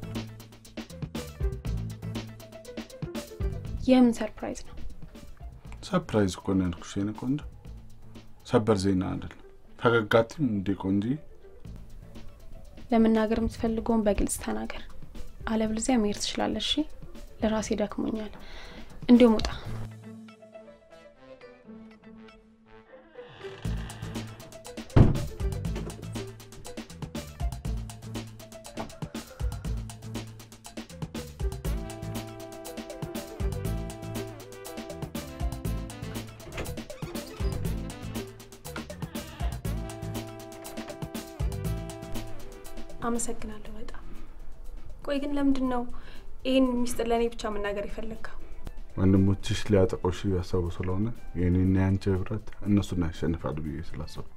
[SPEAKER 1] የምን ሰርፕራይዝ ነው?
[SPEAKER 3] ሰርፕራይዝ እኮ ነው ያልኩሽ የኔ ቆንጆ፣ ሰበር ዜና አይደለም። ፈገጋትም እንዴ ቆንጂ።
[SPEAKER 1] ለመናገር የምትፈልገውን በግልጽ ተናገር፣ አለበለዚያ መሄድ ትችላለሽ። እሺ? ለራሴ ደክሞኛል። እንዲሁም ውጣ። አመሰግናለሁ በጣም። ቆይ ግን ለምንድን ነው ይህን ሚስጥር ለእኔ ብቻ መናገር የፈለግከው?
[SPEAKER 3] ወንድሞችሽ ሊያጠቆሽ እያሰቡ ስለሆነ የኔና የአንቺ ህብረት እነሱን ያሸንፋል ብዬ ስላሰብኩ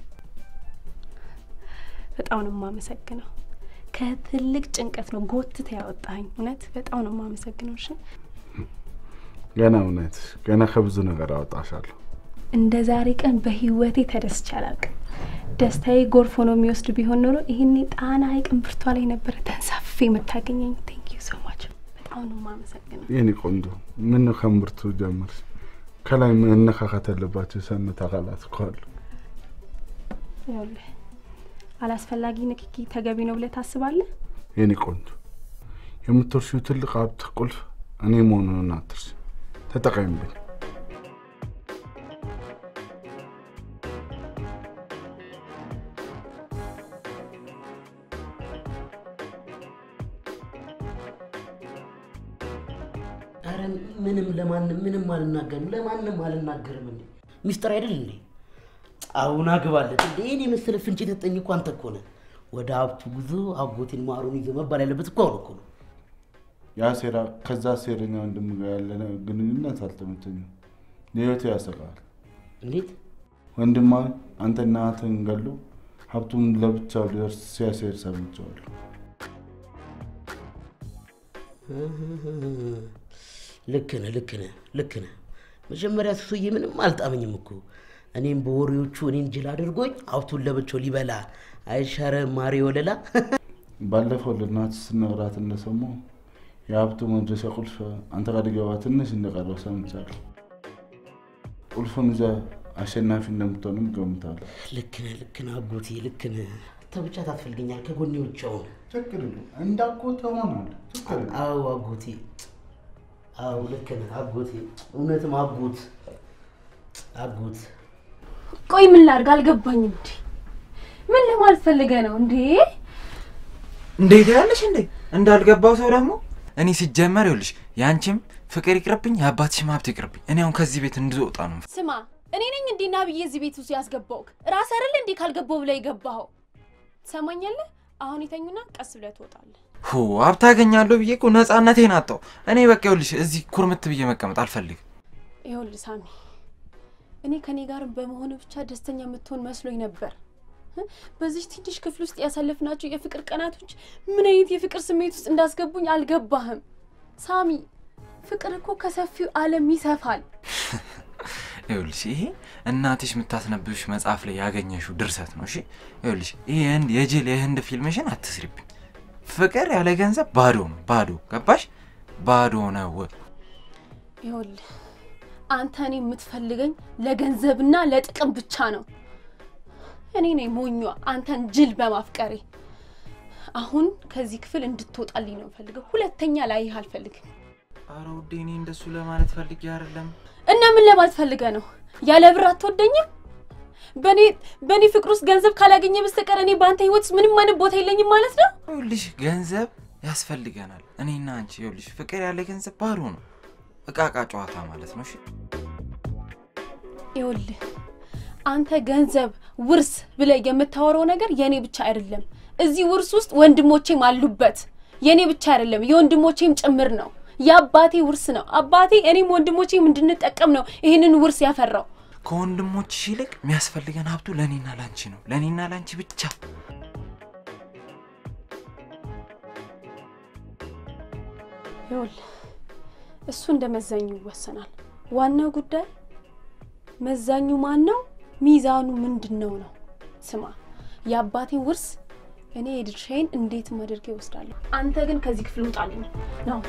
[SPEAKER 1] በጣም ነው የማመሰግነው። ከትልቅ ጭንቀት ነው ጎትተ ያወጣኝ። እውነት በጣም ነው የማመሰግነው። እሺ
[SPEAKER 3] ገና እውነት ገና ከብዙ ነገር አወጣሻለሁ።
[SPEAKER 1] እንደ ዛሬ ቀን በህይወቴ ተደስቼ አላውቅም። ደስታዬ ጎርፍ ሆኖ የሚወስድ ቢሆን ኖሮ ይህኔ ጣና ሐይቅ እምብርቷ ላይ ነበረ ተንሳፌ የምታገኘኝ። ቴንክ ዩ ሶ ማች። በጣም ነው የማመሰግነው።
[SPEAKER 3] የኔ ቆንጆ ምን ነው ከምርቱ ጀምርሽ? ከላይ መነካካት ያለባቸው የሰውነት አካላት እኮ አሉ።
[SPEAKER 1] ይኸውልህ አላስፈላጊ ንክኪ ተገቢ ነው ብለህ ታስባለህ?
[SPEAKER 3] የኔ ቆንጆ የምትወርሺው ትልቅ ሀብት ቁልፍ እኔ መሆኑን አትርሺ። ተጠቀሚብኝ።
[SPEAKER 7] አረ ምንም ለማንም ምንም አልናገርም፣ ለማንም አልናገርም። እንዴ ሚስጥር አይደል እንዴ? አሁን አግባለት እንዴ? እኔ መሰለ ፍንጭ የተጠኝ እኮ አንተ እኮ ነህ። ወደ ሀብቱ ጉዞ አጎቴን ማሩን ይዞ መባል ያለበት እኮ አሁን እኮ ነው።
[SPEAKER 3] ያ ሴራ ከዛ ሴረኛ ወንድም ጋር ያለ ግንኙነት አልተመቸኝም። ለህይወቴ ያሰጋል።
[SPEAKER 7] እንዴት
[SPEAKER 3] ወንድማ አንተና እህትህን ገሎ ሀብቱን ለብቻው ሊወርስ ሲያሴር ሰምቼዋለሁ።
[SPEAKER 7] ልክ ነህ፣ ልክ ነህ፣ ልክ ነህ። መጀመሪያ ሱሱዬ ምንም አልጣመኝም እኮ እኔም በወሬዎቹ እኔን ጅል አድርጎኝ ሀብቱን ለብቻው ሊበላ አይሻረ ማሪ ወለላ
[SPEAKER 3] ባለፈው ለእናትህ ስነግራት እንደሰማሁ የሀብቱ መድረሻ ቁልፍ አንተ ጋር ሊገባ ትንሽ እንደቀረው ሰምቻለሁ። ቁልፉን ይዘህ አሸናፊ እንደምትሆንም ገምታለሁ።
[SPEAKER 7] ልክ ነህ፣ ልክ ነህ አጎቴ፣ ልክ ነህ። አንተ ብቻ ታስፈልገኛል ከጎኔ ውጭ አሁን።
[SPEAKER 3] ችግር የለም እንዳጎት ሆናል። ችግር የለም።
[SPEAKER 7] አዎ አጎቴ፣ አዎ ልክ ነህ አጎቴ፣ እውነትም አጎት አጎት።
[SPEAKER 1] ቆይ ምን ላድርግ አልገባኝም። እንዴ ምን ለማለት ፈልገህ ነው እንዴ?
[SPEAKER 2] እንዴት ያለሽ እንዴ እንዳልገባው ሰው ደግሞ እኔ ሲጀመር ይኸውልሽ የአንቺም ፍቅር ይቅርብኝ የአባትሽም ሀብት ይቅርብኝ። እኔ አሁን ከዚህ ቤት እንድወጣ ነው የምፈልገው።
[SPEAKER 1] ስማ እኔ ነኝ እንዲህ ና ብዬ እዚህ ቤት ውስጥ ያስገባውክ ራስ አይደል እንዲህ ካልገባው ብለህ የገባኸው ትሰማኛለህ? አሁን የተኙና ቀስ ብለህ ትወጣለህ።
[SPEAKER 2] ሁ ሀብት አገኛለሁ ብዬ እኮ ነፃነቴን አጣሁ። እኔ በቃ ይኸውልሽ እዚህ ኩርምት ብዬ መቀመጥ አልፈልግም።
[SPEAKER 1] ይኸውልህ ሳሚ፣ እኔ ከኔ ጋር በመሆን ብቻ ደስተኛ የምትሆን መስሎኝ ነበር። እ? በዚህ ትንሽ ክፍል ውስጥ ያሳለፍናቸው የፍቅር ቀናቶች ምን አይነት የፍቅር ስሜት ውስጥ እንዳስገቡኝ አልገባህም ሳሚ። ፍቅር እኮ ከሰፊው ዓለም ይሰፋል።
[SPEAKER 2] ይኸውልሽ ይሄ እናትሽ የምታስነብብሽ መጽሐፍ ላይ ያገኘሽው ድርሰት ነው። እሺ ይኸውልሽ ይሄ የህንድ የጅል የህንድ ፊልምሽን አትስሪብኝ። ፍቅር ያለ ገንዘብ ባዶ ነው፣ ባዶ ገባሽ? ባዶ ነው።
[SPEAKER 1] ይኸውልህ አንተ እኔ የምትፈልገኝ ለገንዘብና ለጥቅም ብቻ ነው። እኔ ነኝ ሞኟ አንተን ጅል በማፍቀሬ። አሁን ከዚህ ክፍል እንድትወጣልኝ ነው የምፈልገው። ሁለተኛ ላይህ አልፈልግም።
[SPEAKER 2] ኧረ ውዴ እኔ እንደሱ ለማለት ፈልጌ አይደለም።
[SPEAKER 1] እና ምን ለማለት ፈልገህ ነው? ያለ ብር አትወደኝም? በእኔ በእኔ ፍቅር ውስጥ ገንዘብ ካላገኘ በስተቀር እኔ በአንተ ህይወት ውስጥ ምንም አይነት ቦታ የለኝም ማለት ነው?
[SPEAKER 2] ይኸውልሽ ገንዘብ ያስፈልገናል። እኔና አንቺ ይኸውልሽ ፍቅር ያለ ገንዘብ ባዶ ነው፣ እቃ እቃ ጨዋታ ማለት ነው። እሺ
[SPEAKER 1] ይኸውልህ አንተ ገንዘብ፣ ውርስ ብለህ የምታወራው ነገር የእኔ ብቻ አይደለም። እዚህ ውርስ ውስጥ ወንድሞቼም አሉበት። የእኔ ብቻ አይደለም የወንድሞቼም ጭምር ነው። የአባቴ ውርስ ነው። አባቴ እኔም ወንድሞቼም እንድንጠቀም ነው ይህንን ውርስ ያፈራው።
[SPEAKER 2] ከወንድሞችሽ ይልቅ የሚያስፈልገን ሀብቱ ለእኔና ላንቺ ነው፣ ለእኔና ላንቺ ብቻ።
[SPEAKER 1] ይኸውልህ እሱ እንደ መዛኙ ይወሰናል። ዋናው ጉዳይ መዛኙ ማን ነው፣ ሚዛኑ ምንድን ነው ነው። ስማ የአባቴን ውርስ እኔ የድርሻዬን እንዴትም አድርጌ እወስዳለሁ። አንተ ግን ከዚህ ክፍል ውጣልኝ፣ ናውጣ።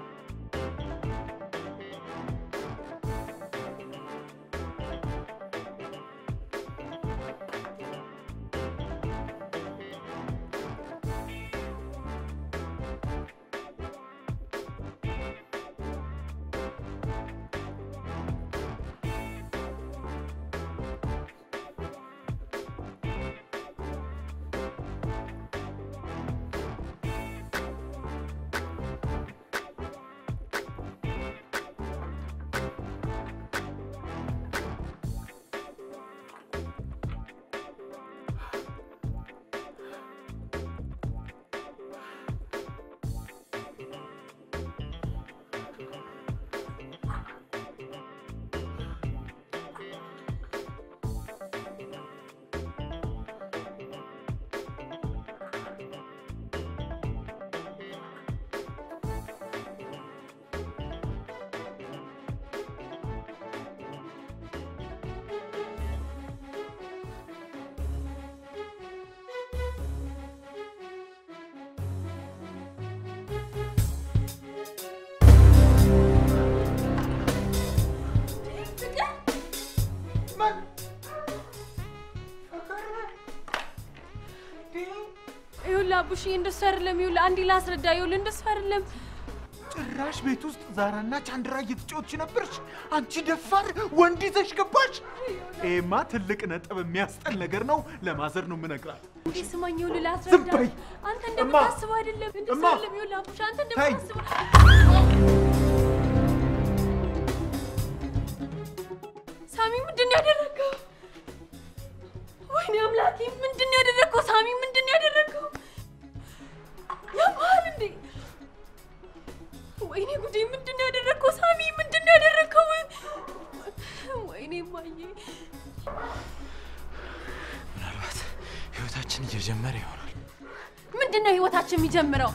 [SPEAKER 1] ይኸውልህ አቡሽዬ፣ እንደሱ አይደለም። ይኸውልህ አንዴ ላስረዳ። ይኸውልህ እንደሱ አይደለም።
[SPEAKER 4] ጭራሽ ቤት ውስጥ ዛራና ቻንድራ እየተጫወትሽ ነበርሽ? አንቺ ደፋር ወንድ ይዘሽ ገባሽ? ይሄማ ትልቅ ነጥብ የሚያስጠል ነገር ነው። ለማዘር ነው የምነግራት።
[SPEAKER 1] ይሄ ስማኝ፣ ይኸውልህ
[SPEAKER 4] ዝም
[SPEAKER 1] ላስረዳ።
[SPEAKER 4] በይ።
[SPEAKER 1] አንተ
[SPEAKER 4] እማ!
[SPEAKER 1] እንደምታስበው አይደለም። እንደሱ
[SPEAKER 4] እማ!
[SPEAKER 1] አይደለም። ይኸውልህ አቡሽ፣ አንተ
[SPEAKER 4] ተይ!
[SPEAKER 1] እንደምታስበው ሳሚ፣ ምንድን ነው ያደረገው? ወይኔ አምላኬ፣ ምንድን ነው ያደረገው? ሳሚ፣ ምንድን ነው ያደረገው? ያማል እንዴ? ወይኔ ጉዴ፣ ምንድን ነው ያደረገው? ሳሚ፣ ምንድን ነው ያደረገው? ወይኔ ማዬ
[SPEAKER 2] ምናልባት ህይወታችን እየጀመረ ይሆናል።
[SPEAKER 1] ምንድን ነው ህይወታችን የሚጀምረው?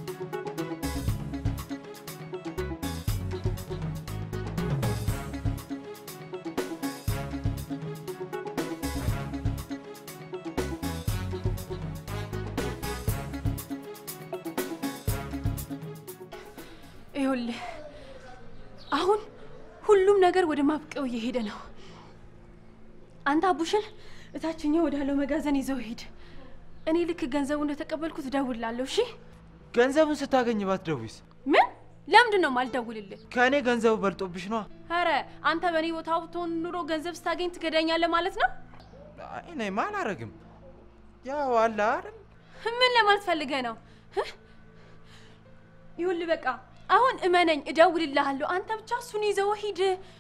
[SPEAKER 1] ይኸውልህ አሁን ሁሉም ነገር ወደ ማብቂያው እየሄደ ነው። አንተ አቡሽን እታችኛው ወዳለው መጋዘን ይዘው ሂድ። እኔ ልክ ገንዘቡ እንደተቀበልኩት እደውልላለሁ። እሺ?
[SPEAKER 2] ገንዘቡን ስታገኝ ባትደውይስ?
[SPEAKER 1] ምን? ለምንድን ነው ማልደውልልህ?
[SPEAKER 2] ከእኔ ገንዘቡ በልጦብሽ ነዋ።
[SPEAKER 1] ኧረ አንተ በእኔ ቦታ ብትሆን ኑሮ ገንዘብ ስታገኝ ትገዳኛለህ ማለት ነው?
[SPEAKER 2] አይ እኔማ አላረግም። ያው አለ አይደል
[SPEAKER 1] ምን ለማለት ፈልገህ ነው? እህ? ይኸውልህ በቃ አሁን እመነኝ፣ እደውልልሃለሁ። አንተ ብቻ እሱን ይዘው ሂድ።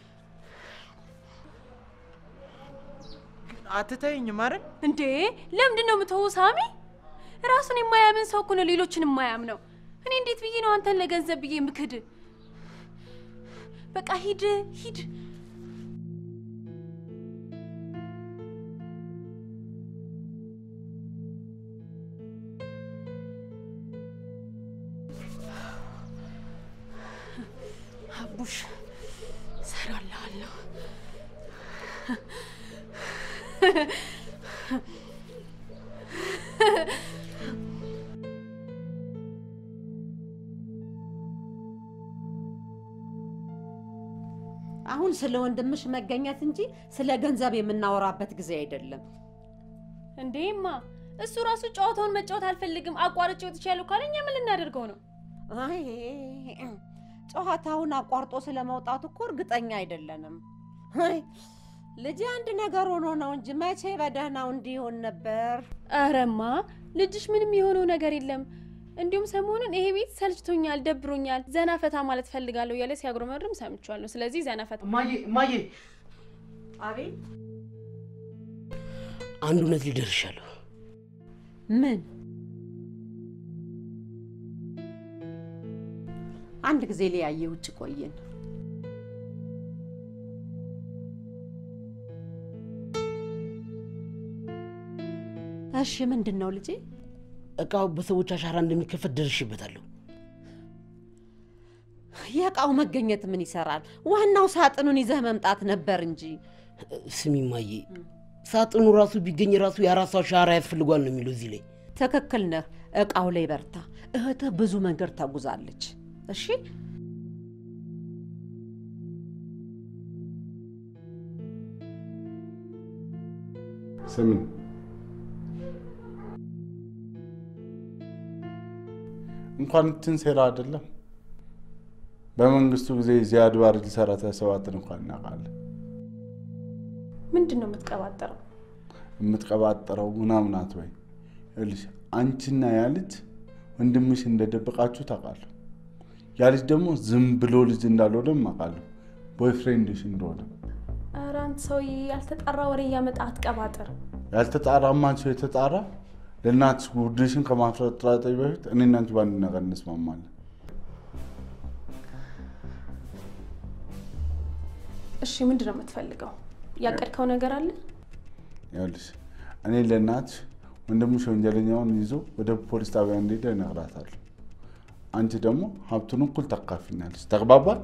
[SPEAKER 2] አትተይኝም አይደል?
[SPEAKER 1] እንዴ ለምንድን ነው የምትሆው ሳሚ? ራሱን የማያምን ሰው እኮ ነው ሌሎችን የማያምነው። እኔ እንዴት ብዬ ነው አንተን ለገንዘብ ብዬ ምክድ? በቃ ሂድ ሂድ። አቡሽ እሰራልሃለሁ።
[SPEAKER 8] አሁን ስለ ወንድምሽ መገኘት እንጂ ስለ ገንዘብ የምናወራበት ጊዜ አይደለም።
[SPEAKER 1] እንዴማ እሱ ራሱ ጨዋታውን መጫወት አልፈልግም አቋርጬ ወጥቻለሁ ካለ እኛ ምን ልናደርገው ነው?
[SPEAKER 8] አይ ጨዋታውን አቋርጦ ስለ መውጣቱ እኮ እርግጠኛ አይደለንም። አይ ልጄ አንድ ነገር ሆኖ ነው እንጂ መቼ በደህናው እንዲሆን ነበር።
[SPEAKER 1] አረማ ልጅሽ ምንም የሆነው ነገር የለም። እንዲሁም ሰሞኑን ይሄ ቤት ሰልችቶኛል፣ ደብሮኛል፣ ዘና ፈታ ማለት ፈልጋለሁ እያለ ሲያጉረመርም ሰምቼዋለሁ። ስለዚህ ዘና ፈታ
[SPEAKER 5] እማዬ እማዬ፣
[SPEAKER 8] አቤት
[SPEAKER 7] አንድ እውነት ሊደርሻለሁ።
[SPEAKER 8] ምን? አንድ ጊዜ ሊያየ ውጭ ቆየን። እሺ ምንድን ነው ልጄ?
[SPEAKER 7] እቃው በሰዎች አሻራ እንደሚከፈት ደርሽበታለሁ።
[SPEAKER 8] የእቃው መገኘት ምን ይሰራል? ዋናው ሳጥኑን ይዘህ መምጣት ነበር እንጂ።
[SPEAKER 7] ስሚ እማዬ፣ ሳጥኑ ራሱ ቢገኝ ራሱ የአራሱ አሻራ ያስፈልጓል ነው የሚለው እዚህ ላይ።
[SPEAKER 8] ትክክል ነህ። እቃው ላይ በርታ። እህትህ ብዙ መንገድ ተጉዛለች። እሺ
[SPEAKER 3] ስምን እንኳን እንትን ሴራ አይደለም በመንግስቱ ጊዜ ዚያድ ባሬ ሊሰራ ያሰባትን እንኳን እናውቃለን።
[SPEAKER 1] ምንድን ነው የምትቀባጠረው?
[SPEAKER 3] የምትቀባጠረው ምናምን አትበይ። ይኸውልሽ አንቺና ያ ልጅ ወንድምሽ እንደደበቃችሁ ታውቃለሁ። ያ ልጅ ደግሞ ዝም ብሎ ልጅ እንዳልሆነም አውቃለሁ። ቦይፍሬንድሽ እንደሆነ
[SPEAKER 1] ኧረ አንተ ሰውዬ ያልተጣራ ወሬ እያመጣ አትቀባጥር።
[SPEAKER 3] ያልተጣራ ማን ሰው የተጣራ ለእናትሽ ጉድሽን ከማፍረጥራጠ በፊት እኔ እና አንቺ በአንድ ነገር እንስማማለን።
[SPEAKER 1] እሺ ምንድን ነው የምትፈልገው? ያቀድከው ነገር አለ?
[SPEAKER 3] ይኸውልሽ እኔ ለእናትሽ ወንድምሽ ወንጀለኛውን ይዞ ወደ ፖሊስ ጣቢያ እንዲሄድ እነግራታለሁ። አንቺ ደግሞ ሀብቱን እኩል ታካፊኛለሽ። ተግባባል?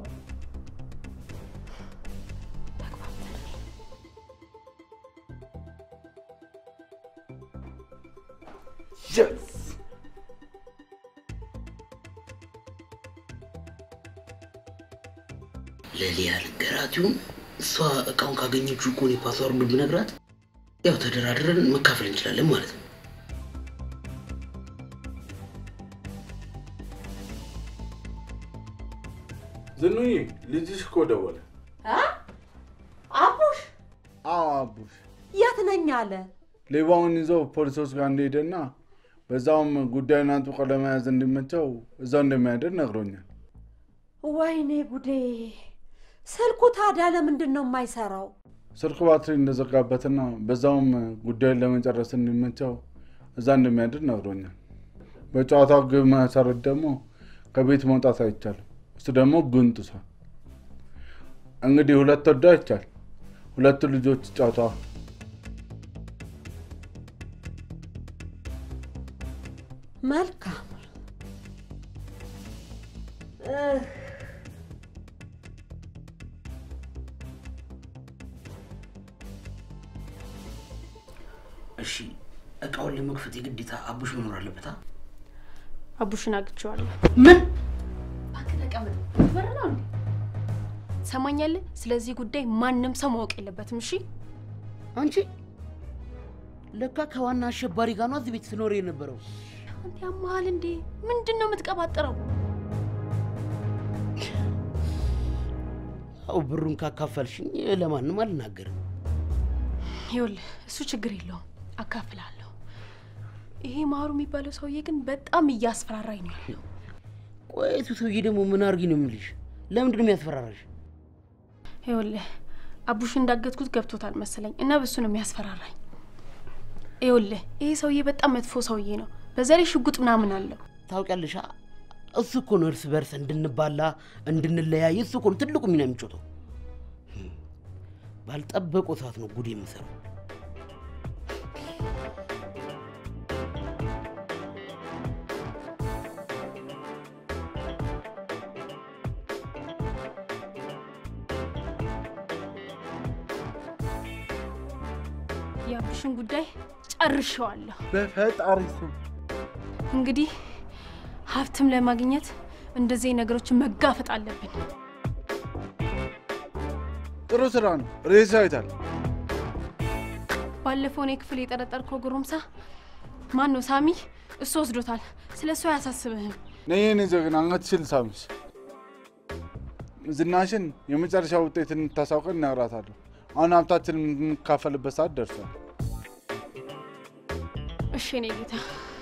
[SPEAKER 7] ለሊያ ልንገራት ይሁን እሷ እቃውን ካገኘችው እኮ እኔ ፓስዋርዱን ብነግራት ያው ተደራድረን መካፈል እንችላለን ማለት ነው።
[SPEAKER 3] ዝኑዬ ልጅሽ እኮ ደወለ።
[SPEAKER 8] አቡሽ
[SPEAKER 3] አዎ አቡሽ
[SPEAKER 8] የት ነኝ አለ።
[SPEAKER 3] ሌባውን ይዞ ፖሊሶች ጋር እንደሄደና በዛውም ጉዳዩን አጥብቆ ለመያዝ እንዲመቸው እዛው እንደሚያደር ነግሮኛል።
[SPEAKER 8] ወይኔ ጉዴ! ስልኩ ታዲያ ለምንድን ነው የማይሰራው?
[SPEAKER 3] ስልኩ ባትሪ እንደዘጋበትና በዛውም ጉዳዩን ለመጨረስ እንዲመቸው እዛ እንደሚያድር ነግሮኛል። በጨዋታው ግብ መሰረት ደግሞ ከቤት መውጣት አይቻልም። እሱ ደግሞ ጉንጥሷል። እንግዲህ ሁለት ወዶ አይቻል ሁለቱ ልጆች ጨዋታዋ
[SPEAKER 8] መልካም እህ፣
[SPEAKER 7] እሺ እቃውን ለመክፈት የግዴታ አቡሽ መኖር አለበታ።
[SPEAKER 1] አቡሽን አግቼዋለሁ።
[SPEAKER 7] ምን
[SPEAKER 1] እባክህ ተቀመጥ። በር ነው እንዴ? ትሰማኛለህ? ስለዚህ ጉዳይ ማንም ሰው ማወቅ የለበትም። እሺ
[SPEAKER 7] አንቺ ለካ ከዋና አሸባሪ ጋር ነው እዚህ ቤት ስኖር የነበረው።
[SPEAKER 1] አንተ ያመሃል እንዴ? ምንድን ነው የምትቀባጥረው?
[SPEAKER 7] ያው ብሩን ካካፈልሽኝ ለማንም አልናገርም።
[SPEAKER 1] ይኸውልህ እሱ ችግር የለውም አካፍላለሁ። ይሄ ማሩ የሚባለው ሰውዬ ግን በጣም እያስፈራራኝ ነው ያለው።
[SPEAKER 7] ቆይ እሱ ሰውዬ ደግሞ ምን አርጊ ነው የምልሽ? ለምንድን ነው የሚያስፈራራሽ?
[SPEAKER 1] ይኸውልህ አቡሽ እንዳገትኩት ገብቶታል መሰለኝ እና በሱ ነው የሚያስፈራራኝ። ይኸውልህ ይሄ ሰውዬ በጣም መጥፎ ሰውዬ ነው። በዛ ላይ ሽጉጥ ምናምን አለው።
[SPEAKER 7] ታውቂያለሽ፣ እሱ እኮ ነው እርስ በርስ እንድንባላ እንድንለያይ እሱ እኮ ነው ትልቁ ሚና የሚጮተው። ባልጠበቁ ሰዓት ነው ጉድ የምሰራው።
[SPEAKER 1] የአቡሽን ጉዳይ ጨርሼዋለሁ።
[SPEAKER 3] በፈጣሪ ስም
[SPEAKER 1] እንግዲህ ሀብትም ለማግኘት እንደዚህ ነገሮችን መጋፈጥ አለብን።
[SPEAKER 3] ጥሩ ስራ ነው። ሬሳ አይታል።
[SPEAKER 1] ባለፈው እኔ ክፍል የጠረጠርከው ጎረምሳ ማን ነው? ሳሚ። እሱ ወስዶታል። ስለ እሱ አያሳስብህም።
[SPEAKER 3] ነይ የኔ ጀግና አንገትሽን ሳምሽ። ዝናሽን የመጨረሻ ውጤት እንታሳውቀን እነግራታለሁ። አሁን ሀብታችን የምንካፈልበት ሰዓት ደርሷል።
[SPEAKER 1] እሺ እኔ ጌታ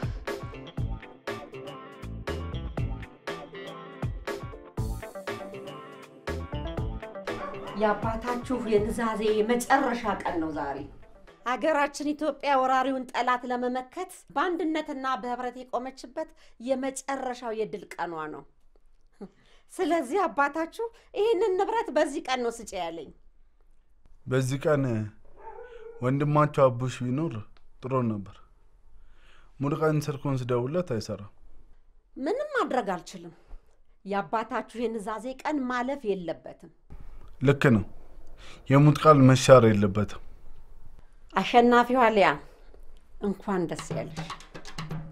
[SPEAKER 8] የአባታችሁ የኑዛዜ የመጨረሻ ቀን ነው ዛሬ። ሀገራችን ኢትዮጵያ ወራሪውን ጠላት ለመመከት በአንድነትና በህብረት የቆመችበት የመጨረሻው የድል ቀኗ ነው። ስለዚህ አባታችሁ ይህንን ንብረት በዚህ ቀን ነው ስጭ ያለኝ።
[SPEAKER 3] በዚህ ቀን ወንድማቸው አቡሽ ቢኖር ጥሩ ነበር። ሙሉ ቀን ስልኩን ስደውልለት አይሰራም።
[SPEAKER 8] ምንም ማድረግ አልችልም። የአባታችሁ የኑዛዜ ቀን ማለፍ የለበትም።
[SPEAKER 3] ልክ ነው። የሙት ቃል መሻር የለበትም።
[SPEAKER 8] አሸናፊዋ ሊያ እንኳን ደስ ያለሽ።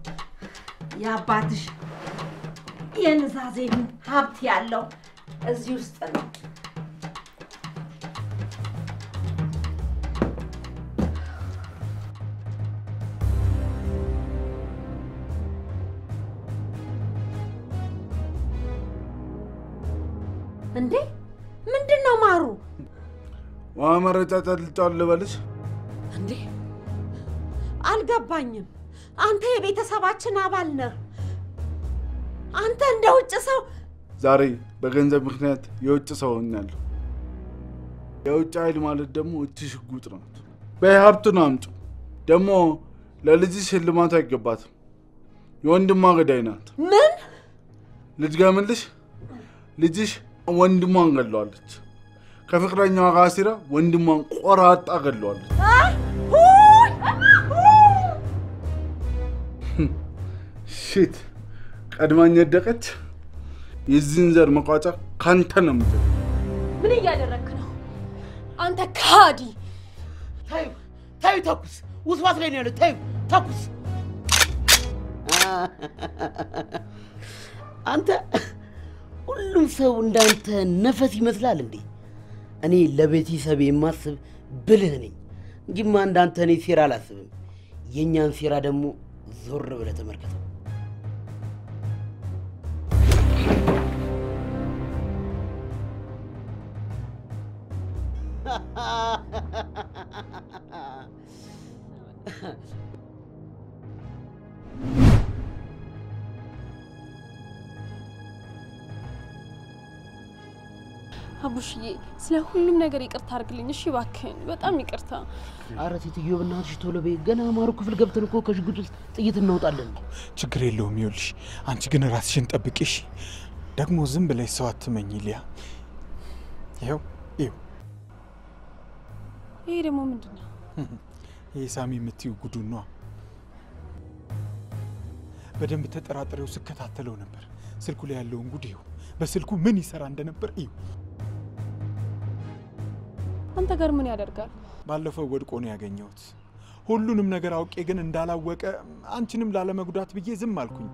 [SPEAKER 8] የአባትሽ የንዛዜ ሀብት ያለው እዚህ ውስጥ ነው። እንዴ ምንድን ነው ማሩ?
[SPEAKER 3] ውሃ መረጫ ጠልጫውን ልበልሽ?
[SPEAKER 8] እንዴ አልገባኝም። አንተ የቤተሰባችን አባል ነህ። አንተ እንደ ውጭ ሰው
[SPEAKER 3] ዛሬ በገንዘብ ምክንያት የውጭ ሰው ሆኛለሁ። የውጭ ኃይል ማለት ደግሞ እቺ ሽጉጥ ናት። በይ ሀብቱን አምጡ። ደግሞ ለልጅሽ ሽልማቱ አይገባትም። የወንድሟ ገዳይ ናት።
[SPEAKER 8] ምን
[SPEAKER 3] ልድገምልሽ፣ ልጅሽ ወንድሟን ገለዋለች። ከፍቅረኛዋ ጋር ሲራ ወንድሟን ቆራጣ ገለዋለች። ሽት ቀድማኝ ወደቀች። የዚህን ዘር መቋጫ ካንተ ነው የምትል
[SPEAKER 1] ምን እያደረግክ ነው አንተ ካዲ?
[SPEAKER 7] ታዩ ታዩ፣ ተኩስ ውስዋስ ላይ ነው ያለው። ታዩ ተኩስ። አንተ ሁሉም ሰው እንዳንተ ነፈስ ይመስላል እንዴ? እኔ ለቤተሰብ የማስብ ብልህ ነኝ እንጂማ እንዳንተ እኔ ሴራ አላስብም። የእኛን ሴራ ደግሞ ዞር ብለህ ተመልከተው።
[SPEAKER 1] አቡሽዬ ስለ ሁሉም ነገር ይቅርታ አድርግልኝ እሺ፣ እባክህን በጣም ይቅርታ።
[SPEAKER 7] አረ ሴትዮ በእናትሽ ቶሎ በይ። ገና አማሩ ክፍል ገብተን እኮ ከሽጉጥ ውስጥ ጥይት እናውጣለን።
[SPEAKER 4] ችግር የለውም። ይኸውልሽ አንቺ ግን ራስሽን ጠብቂ እሺ። ደግሞ ዝም ብለሽ ሰው አትመኝ ሊያ። ይኸው ይኸው
[SPEAKER 1] ይሄ ደግሞ ምንድን ነው?
[SPEAKER 4] ይህ ሳሚ የምትይው ጉዱን ነዋ። በደንብ ተጠራጥሬው ስከታተለው ነበር። ስልኩ ላይ ያለውን ጉድ ይኸው። በስልኩ ምን ይሰራ እንደነበር ይኸው።
[SPEAKER 1] አንተ ጋር ምን ያደርጋል?
[SPEAKER 4] ባለፈው ወድቆ ነው ያገኘሁት። ሁሉንም ነገር አውቄ ግን እንዳላወቀ አንቺንም ላለመጉዳት ብዬ ዝም አልኩኝ።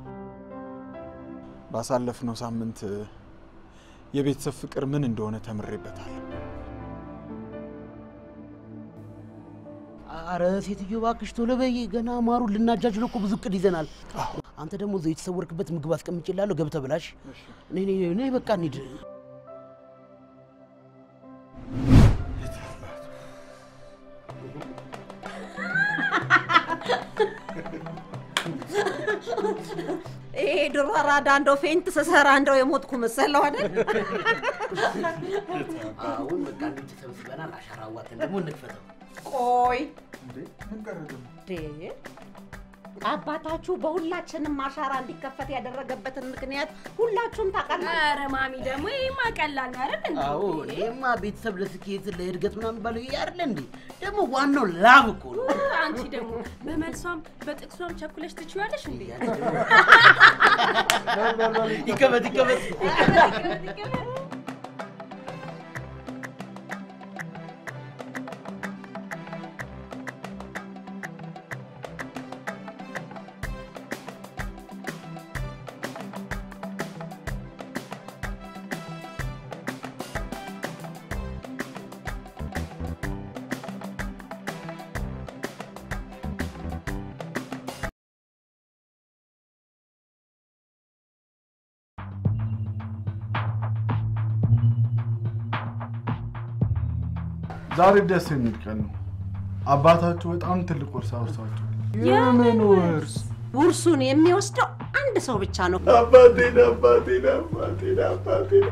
[SPEAKER 4] ባሳለፍነው ሳምንት የቤተሰብ ፍቅር ምን እንደሆነ ተምሬበታል።
[SPEAKER 7] አረ ሴትዮ እባክሽ ቶሎ በይ። ገና አማሩን ልናጃጅለው እኮ ብዙ እቅድ ይዘናል። አንተ ደግሞ እዛው የተሰወርክበት ምግብ አስቀምጬልሃለሁ፣ ገብተህ ብላሽ። ነይ ነይ ነይ፣ በቃ እንሂድ።
[SPEAKER 8] ይሄ ድሮ አራዳ እንደው ፌንት ስሰራ እንደው የሞትኩ መሰለው አይደል?
[SPEAKER 7] አሁን በቃ እንሂድ፣ ተሰብስበናል። አሻራ አዋጥተን ደግሞ እንክፈተው።
[SPEAKER 8] ቆይ እንዴ አባታችሁ በሁላችንም አሻራ እንዲከፈት ያደረገበትን ምክንያት ሁላችሁም ታውቃላችሁ።
[SPEAKER 1] ኧረ ማሚ ደግሞ ይሄማ ቀላል ነው አይደል እንዴ?
[SPEAKER 7] አዎ ይሄማ ቤተሰብ ለስኬት ለእድገት ምናምን ባለው ይሄ አይደለ እንዴ? ደግሞ ዋናው ላብ እኮ ነው።
[SPEAKER 1] አንቺ ደግሞ በመልሷም በጥቅሷም ቸኩለሽ ትችያለሽ እንዴ?
[SPEAKER 7] ይከበት ይከበት።
[SPEAKER 3] ዛሬ ደስ የሚል ቀን ነው። አባታችሁ በጣም ትልቅ ውርስ አውርሳችሁ
[SPEAKER 8] የምን ውርስ? ውርሱን የሚወስደው አንድ ሰው ብቻ ነው።
[SPEAKER 3] አባቴን አባቴን አባቴን አባቴን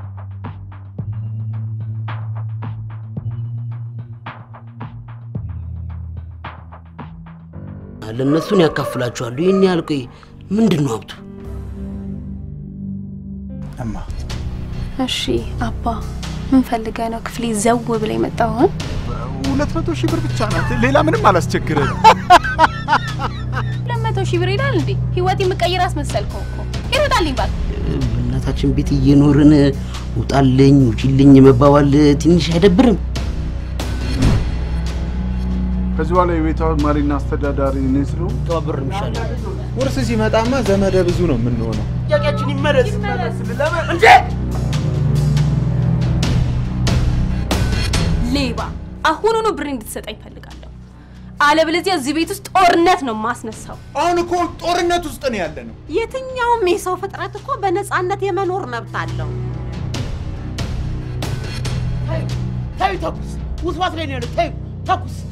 [SPEAKER 7] ለእነሱን ያካፍላችኋሉ። ይህን ያህል ቆይ፣ ምንድን ነው ሀብቱ?
[SPEAKER 4] እማ
[SPEAKER 1] እሺ አባ ምን ፈልገህ ነው ክፍሌ ዘው ብለህ የመጣው?
[SPEAKER 4] ሁለት መቶ ሺህ ብር ብቻ ናት። ሌላ ምንም አላስቸግረን።
[SPEAKER 1] ሁለት መቶ ሺህ ብር ይላል እንዴ? ህይወት የምቀይር አስመሰልከው እኮ። ይሮጣልኝ ባል
[SPEAKER 7] እናታችን ቤት እየኖርን ውጣልኝ ውጪልኝ መባባል ትንሽ አይደብርም?
[SPEAKER 3] ከዚህ በኋላ የቤቷ መሪና አስተዳዳሪ እኔ ስለሆንኩ
[SPEAKER 7] ተባብር ይሻላል።
[SPEAKER 2] ውርስ ሲመጣማ ዘመደ ብዙ ነው የምንሆነው።
[SPEAKER 7] ጥያቄያችን ይመለስ እንዴ!
[SPEAKER 1] ሌባ አሁኑኑ ብር እንድትሰጠኝ እፈልጋለሁ። አለበለዚያ እዚህ ቤት ውስጥ ጦርነት ነው ማስነሳው።
[SPEAKER 4] አሁን እኮ ጦርነት ውስጥ ነው ያለ ነው።
[SPEAKER 8] የትኛውም የሰው ፍጥረት እኮ በነፃነት የመኖር መብት አለው።
[SPEAKER 7] ታዩ ተኩስ፣ ውስዋስ ላይ ነው ያለው። ታዩ ተኩስ